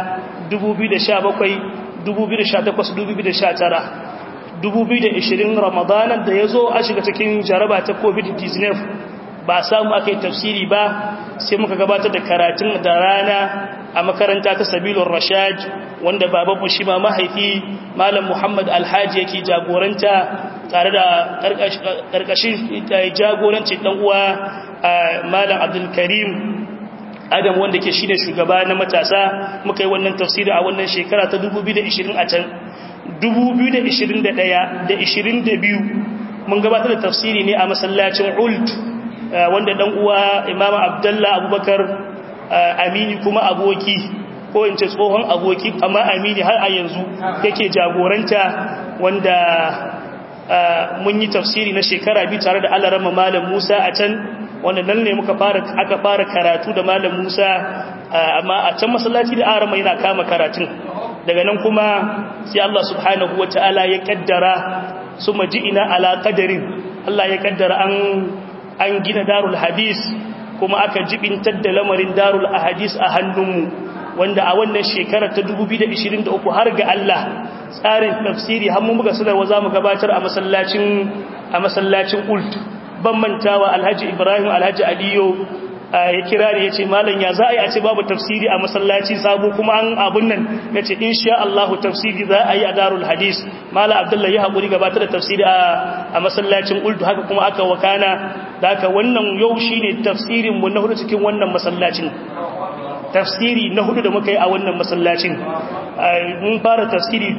2017 2018 2019 2020 ramadanan da ya zo a shiga cikin jaraba ta covid-19 ba samu aka yi tafsiri ba sai muka gabatar da karatun da rana a makaranta ta sabilun rashad wanda babanmu shi ma mahaifi malam muhammad alhaji yake jagoranta tare da karkashin jagoranci dan uwa malam abdulkarim adam wanda ke shine shugaba na matasa muka yi wannan tafsiri a wannan shekara ta 2020 a can 2021 da 22 mun gabatar da tafsiri ne a masallacin ult wanda dan uwa imam abdullah abubakar amini kuma aboki ko in ce tsohon aboki amma amini har a yanzu yake jagoranta wanda mun yi tafsiri na shekara biyu tare da alarama malam musa a can wanda nan ne muka fara aka fara karatu da malam musa amma a can masallaci da arama yana kama karatun daga nan kuma sai Allah subhanahu wataala ya kaddara suma ina ala qadarin Allah ya kaddara an an gina darul hadis kuma aka jibintar da lamarin darul ahadis a hannunmu wanda a wannan shekarar ta 2023 har ga Allah tsarin tafsiri har mun muka sanarwa za mu gabatar a masallacin a masallacin ult ban mantawa alhaji ibrahim alhaji aliyo ya kira ne ya ce malam ya za a yi a ce babu tafsiri a masallaci sabo kuma an abun nan ya ce insha Allah tafsiri za a yi a darul hadis malam abdullahi ya haƙuri gabatar da tafsiri a masallacin uldu haka kuma aka wakana da haka wannan yau shi ne tafsirinmu na hudu cikin wannan masallacin tafsiri na hudu da muka yi a wannan masallacin mun fara tafsiri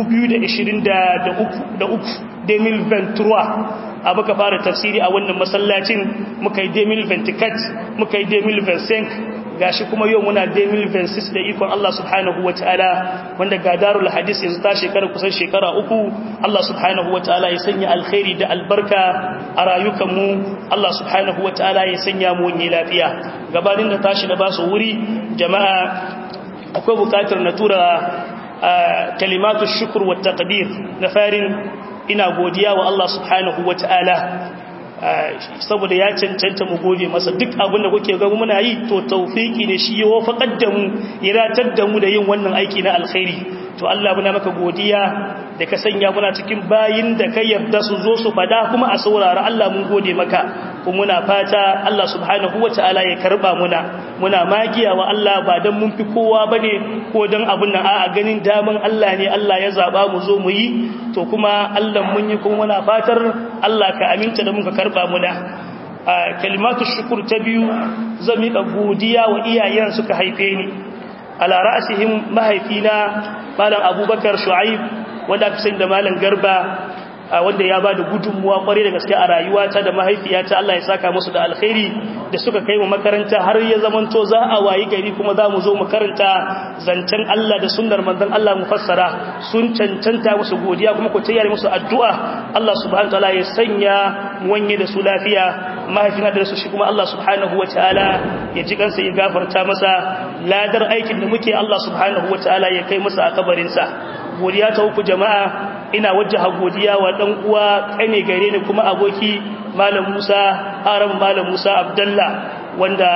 2023 demil ventura a muka fara tafsiri a wannan masallacin muka yi demil venticat muka yi demil vensenk gashi kuma yau muna demil vensis da ikon Allah subhanahu wa ta'ala wanda ga darul hadis yanzu ta shekara kusan shekara uku Allah subhanahu wa ta'ala ya sanya alkhairi da albarka a rayukanmu Allah subhanahu wa ta'ala ya sanya mu wani lafiya gabanin da tashi da ba su wuri jama'a akwai bukatar na tura kalimatu shukur wa taqdir na farin ina godiya wa Allah subhanahu wa ta'ala saboda ya cancanta mu gode masa duk abin da kuke ga muna yi to tawfiki ne shi ya wafaqar da mu ya ratar da mu da yin wannan aiki na alkhairi to Allah muna maka godiya da ka sanya muna cikin bayin da ka yarda su zo su fada kuma a saurara Allah mun gode maka kuma muna fata Allah subhanahu wataala ya karba muna muna magiya wa Allah ba dan mun fi kowa bane ko dan abun nan a'a ganin daman Allah ne Allah ya zaba mu zo mu yi to kuma Allah mun yi kuma muna fatar Allah ka aminta da mun ka karba muna kalimatu shukr ta biyu zan miƙa godiya wa iyayen suka haife ni ala ra'sihim mahaifina malam abubakar shu'aib wanda aka sani da malam garba wanda ya ba da gudunmuwa kwarai da gaske a rayuwata da mahaifiyata Allah ya saka musu da alkhairi da suka kai mu makaranta har ya zamanto za a wayi gari kuma za mu zo mu karanta zancen Allah da sunnar manzon Allah mu fassara sun cancanta musu godiya kuma ku tayyare musu addu'a Allah subhanahu wataala ya sanya mu wanye da su lafiya mahaifina da su shi kuma Allah subhanahu wataala ya ji kansa ya gafarta masa ladar aikin da muke Allah subhanahu wataala ya kai masa a kabarinsa godiya ta uku jama'a ina wajaha godiya wa dan uwa kane gare ni kuma aboki malam Musa haram malam Musa Abdullah wanda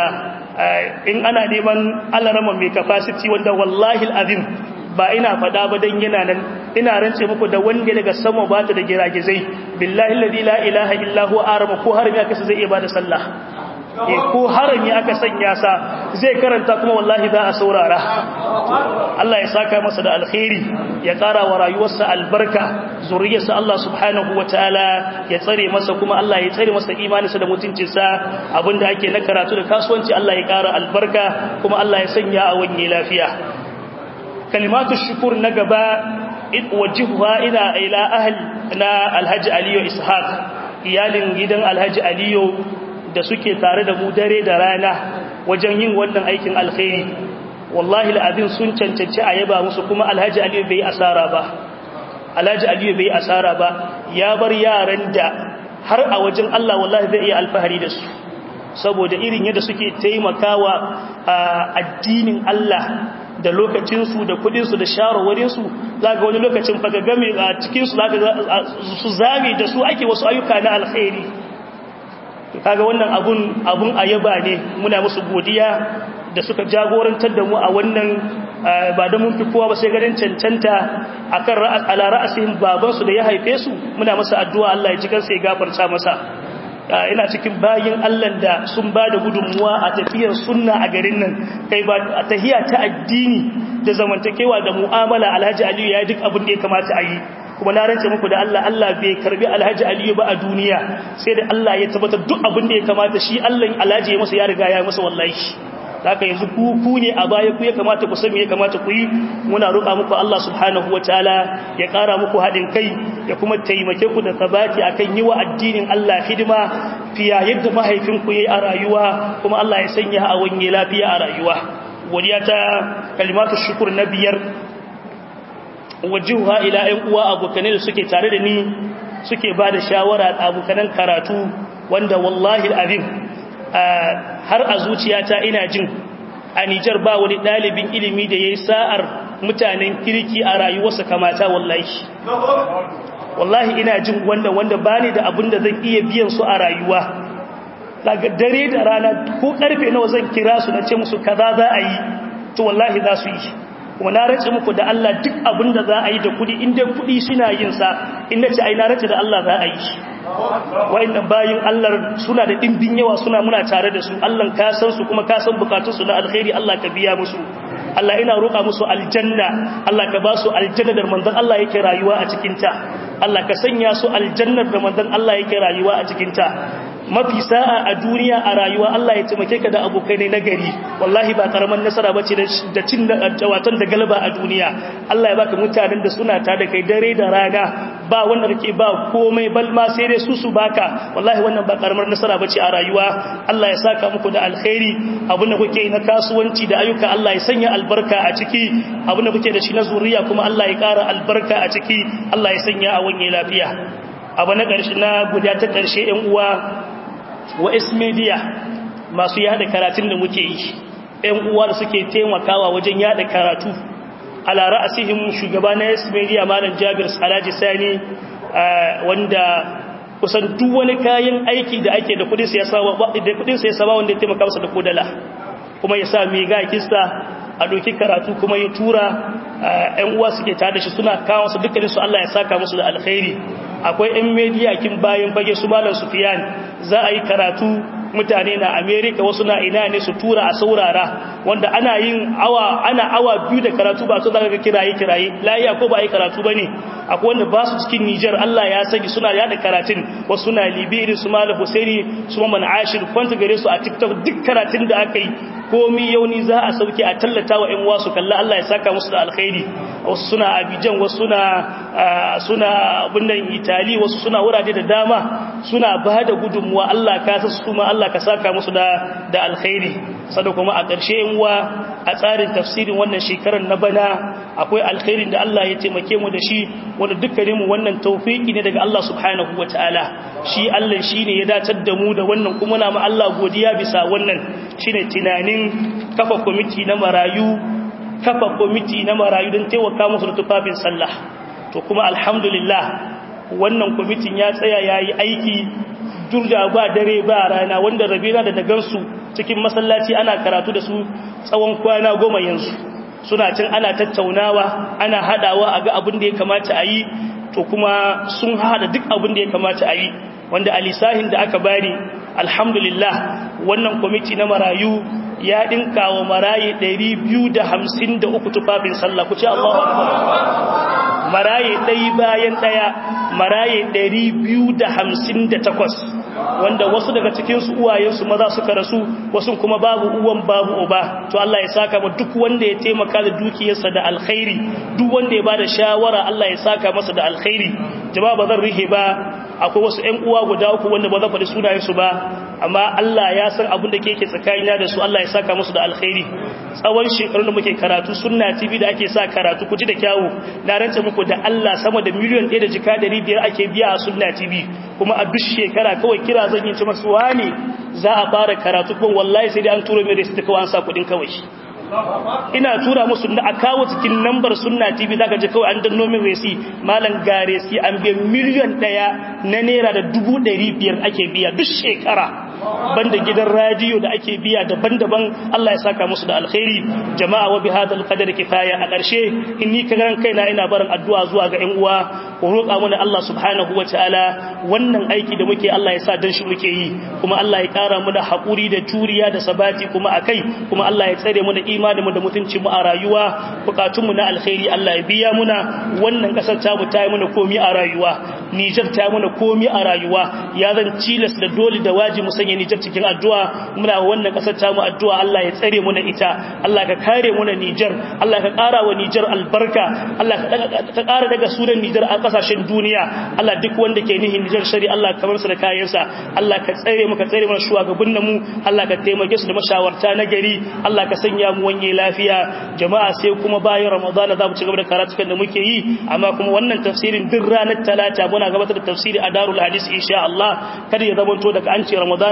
in ana neman alarama mai capacity wanda wallahi alazim ba ina fada ba dan yana nan ina rance muku da wanda daga sama ba ta da giragizai billahi alladhi la ilaha illa huwa arama ko harami aka zai iya bada sallah e ko harami aka sanya sa zai karanta kuma wallahi za a saurara Allah ya saka masa da alkhairi ya kara wa rayuwarsa albarka zuriyarsa Allah subhanahu wataala ya tsare masa kuma Allah ya tsare masa imaninsa da mutuncinsa abinda ake na karatu da kasuwanci Allah ya kara albarka kuma Allah ya sanya a wanye lafiya kalimatu shukur na gaba wajihuwa ina ila ahli na alhaji aliyu ishaq iyalin gidan alhaji aliyu da suke tare da mu dare da rana wajen yin wannan aikin alkhairi wallahi al'adin sun cancanci a yaba musu kuma alhaji aliyu bai asara ba alhaji aliyu bai asara ba ya bar yaran da har a wajen Allah wallahi zai iya alfahari da su saboda irin yadda suke taimakawa addinin Allah da lokacinsu da kudinsu da shawarwarinsu za ga wani lokacin fagagame a cikinsu za su zame da su ake wasu ayyuka na alkhairi kaga wannan abun abun ayaba ne muna musu godiya da suka jagorantar da mu a wannan ba da mun fi kowa ba sai garin cancanta akan ala ra'asihim baban su da ya haife su muna masa addu'a Allah ya ji kansa ya gafarta masa ina cikin bayin Allah da sun ba da gudunmuwa a tafiyar sunna a garin nan kai ba a tahiya ta addini da zamantakewa da mu'amala Alhaji Aliyu ya duk abin da ya kamata a yi kuma na rance muku da Allah Allah bai karbi Alhaji Aliyu ba a duniya sai da Allah ya tabbatar duk abin da ya kamata shi Allah Alhaji ya masa ya riga ya masa wallahi haka yanzu ku ku ne a baya ku ya kamata ku san me ya kamata ku yi muna roƙa muku Allah subhanahu wataala ya ƙara muku haɗin kai ya kuma taimake ku da sabati akan yi wa addinin Allah hidima fiya yadda mahaifinku yayi a rayuwa kuma Allah ya sanya a wanye lafiya a rayuwa godiya ta kalimatu shukur na biyar wajihuha ila ‘yan uwa abokanai da suke tare da ni suke ba da shawara abokanan karatu wanda wallahi abin har a zuciyata ina jin a Nijar ba wani ɗalibin ilimi da ya yi sa'ar mutanen kirki a rayuwarsa kamata wallahi wallahi ina jin wanda wanda ba ni da abin da zan iya biyan su a rayuwa daga dare da rana ko karfe nawa zan kira su na ce musu kaza za a yi to wallahi za su yi kuma na race muku da Allah duk abin da za a yi da kudi inda kudi suna yin sa inda ce ai na race da Allah za a yi wa'annan bayin Allah suna da dimbin yawa suna muna tare da su Allah ka san su kuma ka san bukatun su na alkhairi Allah ka biya musu Allah ina roƙa musu aljanna Allah ka ba su aljanna da manzon Allah yake rayuwa a cikin ta Allah ka sanya su aljannar da manzon Allah yake rayuwa a cikin ta mafi sa'a a duniya a rayuwa Allah ya taimake ka da abokai ne nagari wallahi ba karaman nasara bace da cin watan da galaba a duniya Allah ya baka mutanen da suna ta da kai dare da rana ba wanda kake ba komai bal ma sai dai su su baka wallahi wannan ba karamar nasara bace a rayuwa Allah ya saka muku da alkhairi abin da kuke na kasuwanci da ayyuka Allah ya sanya albarka a ciki abin da kuke da shi na zuriya kuma Allah ya ƙara albarka a ciki Allah ya sanya a wanye lafiya abu na ƙarshe na guda ta ƙarshe ƴan uwa wa media masu yada karatun da muke yi ƴan uwa da suke taimakawa wajen yada karatu ala ra'asihim shugaba na media malam Jabir Salaji Sani wanda kusan duk wani kayan aiki da ake da kudin siyasa da kudin siyasa ba wanda ya taimaka masa da kodala kuma ya sa mega kista a doki karatu kuma ya tura ƴan uwa suke tare da shi suna kawo su dukkanin su Allah ya saka musu da alkhairi akwai ƴan media kin bayan fage su malam Sufyan za a yi karatu mutane na America wasu na ina ne su tura a saurara wanda ana yin awa ana awa biyu da karatu ba su zaka ga kiraye kiraye lafiya ko ba yi karatu bane akwai wanda ba su cikin Niger Allah ya sani suna yada karatun wasu suna Libya su malam Husaini su Maman Ashir kwanta gare su a TikTok duk karatun da aka yi komi yauni za a sauke a tallata wa ƴan wasu kalla Allah ya saka musu da alkhairi wasu suna Abidjan wasu suna suna abinnan Italy wasu suna wurare da dama suna ba da gudunmuwa Allah ka sa su kuma Allah ka saka musu da da alkhairi sada kuma a ƙarshe ƴan uwa a tsarin tafsirin wannan shekarar na bana akwai alkhairin da Allah ya taimake mu da shi wanda dukkanin mu wannan tawfiki ne daga Allah subhanahu wataala shi Allah shine ya datar da mu da wannan kuma na mu Allah godiya bisa wannan shine tunanin kafa kwamiti na marayu kafa kwamiti na marayu don taimaka musu da tufafin sallah to kuma alhamdulillah wannan kwamitin ya tsaya ya yi aiki durda ba dare ba rana wanda rabina da dagansu cikin masallaci ana karatu da su tsawon kwana goma yanzu suna cin ana tattaunawa ana hadawa a ga abin da ya kamata a yi to kuma sun hada duk abin da ya kamata a yi wanda alisahin da aka bani alhamdulillah wannan kwamiti na marayu ya dinka wa marayi 253 tufafin sallah ku ce Allahu akbar marayi ɗaya bayan ɗaya marayi 258 wanda wasu daga cikin su uwayensu maza suka rasu wasu kuma babu uwan babu uba to Allah ya saka mu duk wanda ya taimaka da dukiyarsa da alkhairi duk wanda ya bada shawara Allah ya saka masa da alkhairi jama'a ba zan rihe ba akwai wasu ƴan uwa guda uku wanda ba zan faɗi sunayensu ba amma Allah ya san abin da ke ke tsakanina da su Allah ya saka musu da alkhairi tsawon shekarun da muke karatu sunna TV da ake sa karatu ku ji da kyawu na rance muku da Allah sama da miliyan 1 da jika 500 ake biya a sunna TV kuma a duk shekara kawai kira zan yi ci masu wani za a fara karatu kuma wallahi sai dai an turo mai receipt kawai an sa kuɗin kawai ina tura musu da a kawo cikin lambar sunna tv zaka je kawai an danno min resi malam ga resi an biya miliyan daya na naira da dubu ɗari biyar ake biya duk shekara banda gidan radiyo da ake biya daban-daban Allah ya saka musu da alkhairi jama'a wa bi hadal qadar kifaya a ƙarshe in ni karan kaina ina barin addu'a zuwa ga ƴan uwa ku roƙa mana Allah subhanahu wataala wannan aiki da muke Allah ya sa dan shi muke yi kuma Allah ya ƙara mu da haƙuri da juriya da sabati kuma akai kuma Allah ya tsare mu da imanin mu da mutunci mu a rayuwa bukatun mu na alkhairi Allah ya biya muna wannan kasar ta mu ta yi muna komi a rayuwa Niger ta yi muna komi a rayuwa ya zan cilas da dole da waji mu sanya Niger cikin addu'a muna wannan kasar ta mu addu'a Allah ya tsare mu na ita Allah ka kare mu na Niger Allah ka ƙara wa Niger albarka Allah ka ƙara daga sunan Niger a kasashen duniya Allah duk wanda ke nihin Niger shari Allah ka bar su da kayansa Allah ka tsare mu ka tsare mu shugabannin mu Allah ka taimake su da mashawarta na gari Allah ka sanya mu wanye lafiya jama'a sai kuma bayan Ramadan za mu ci gaba da karatukan da muke yi amma kuma wannan tafsirin duk ranar talata muna gabatar da tafsiri a Darul Hadis insha Allah kada ya zamanto daga an ce Ramadan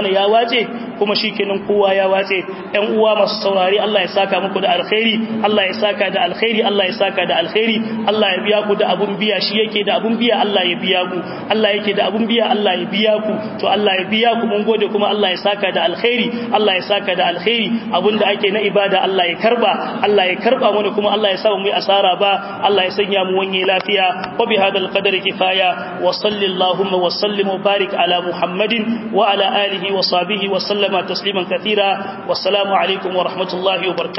wane ya wace kuma shikenan kowa ya wace ɗan uwa masu saurari Allah ya saka muku da alkhairi Allah ya saka da alkhairi Allah ya saka da alkhairi Allah ya biya ku da abun biya shi yake da abun biya Allah ya biya ku Allah yake da abun biya Allah ya biya ku to Allah ya biya ku mun gode kuma Allah ya saka da alkhairi Allah ya saka da alkhairi abinda ake na ibada Allah ya karba Allah ya karba mana kuma Allah ya sa mu yi asara ba Allah ya sanya mu wanye lafiya wa bi hadal qadari kifaya wa sallallahu wa sallim wa barik ala muhammadin wa ala alihi wa sahbihi wa sallama tasliman kathira wassalamu alaikum wa rahmatullahi wa barakatuh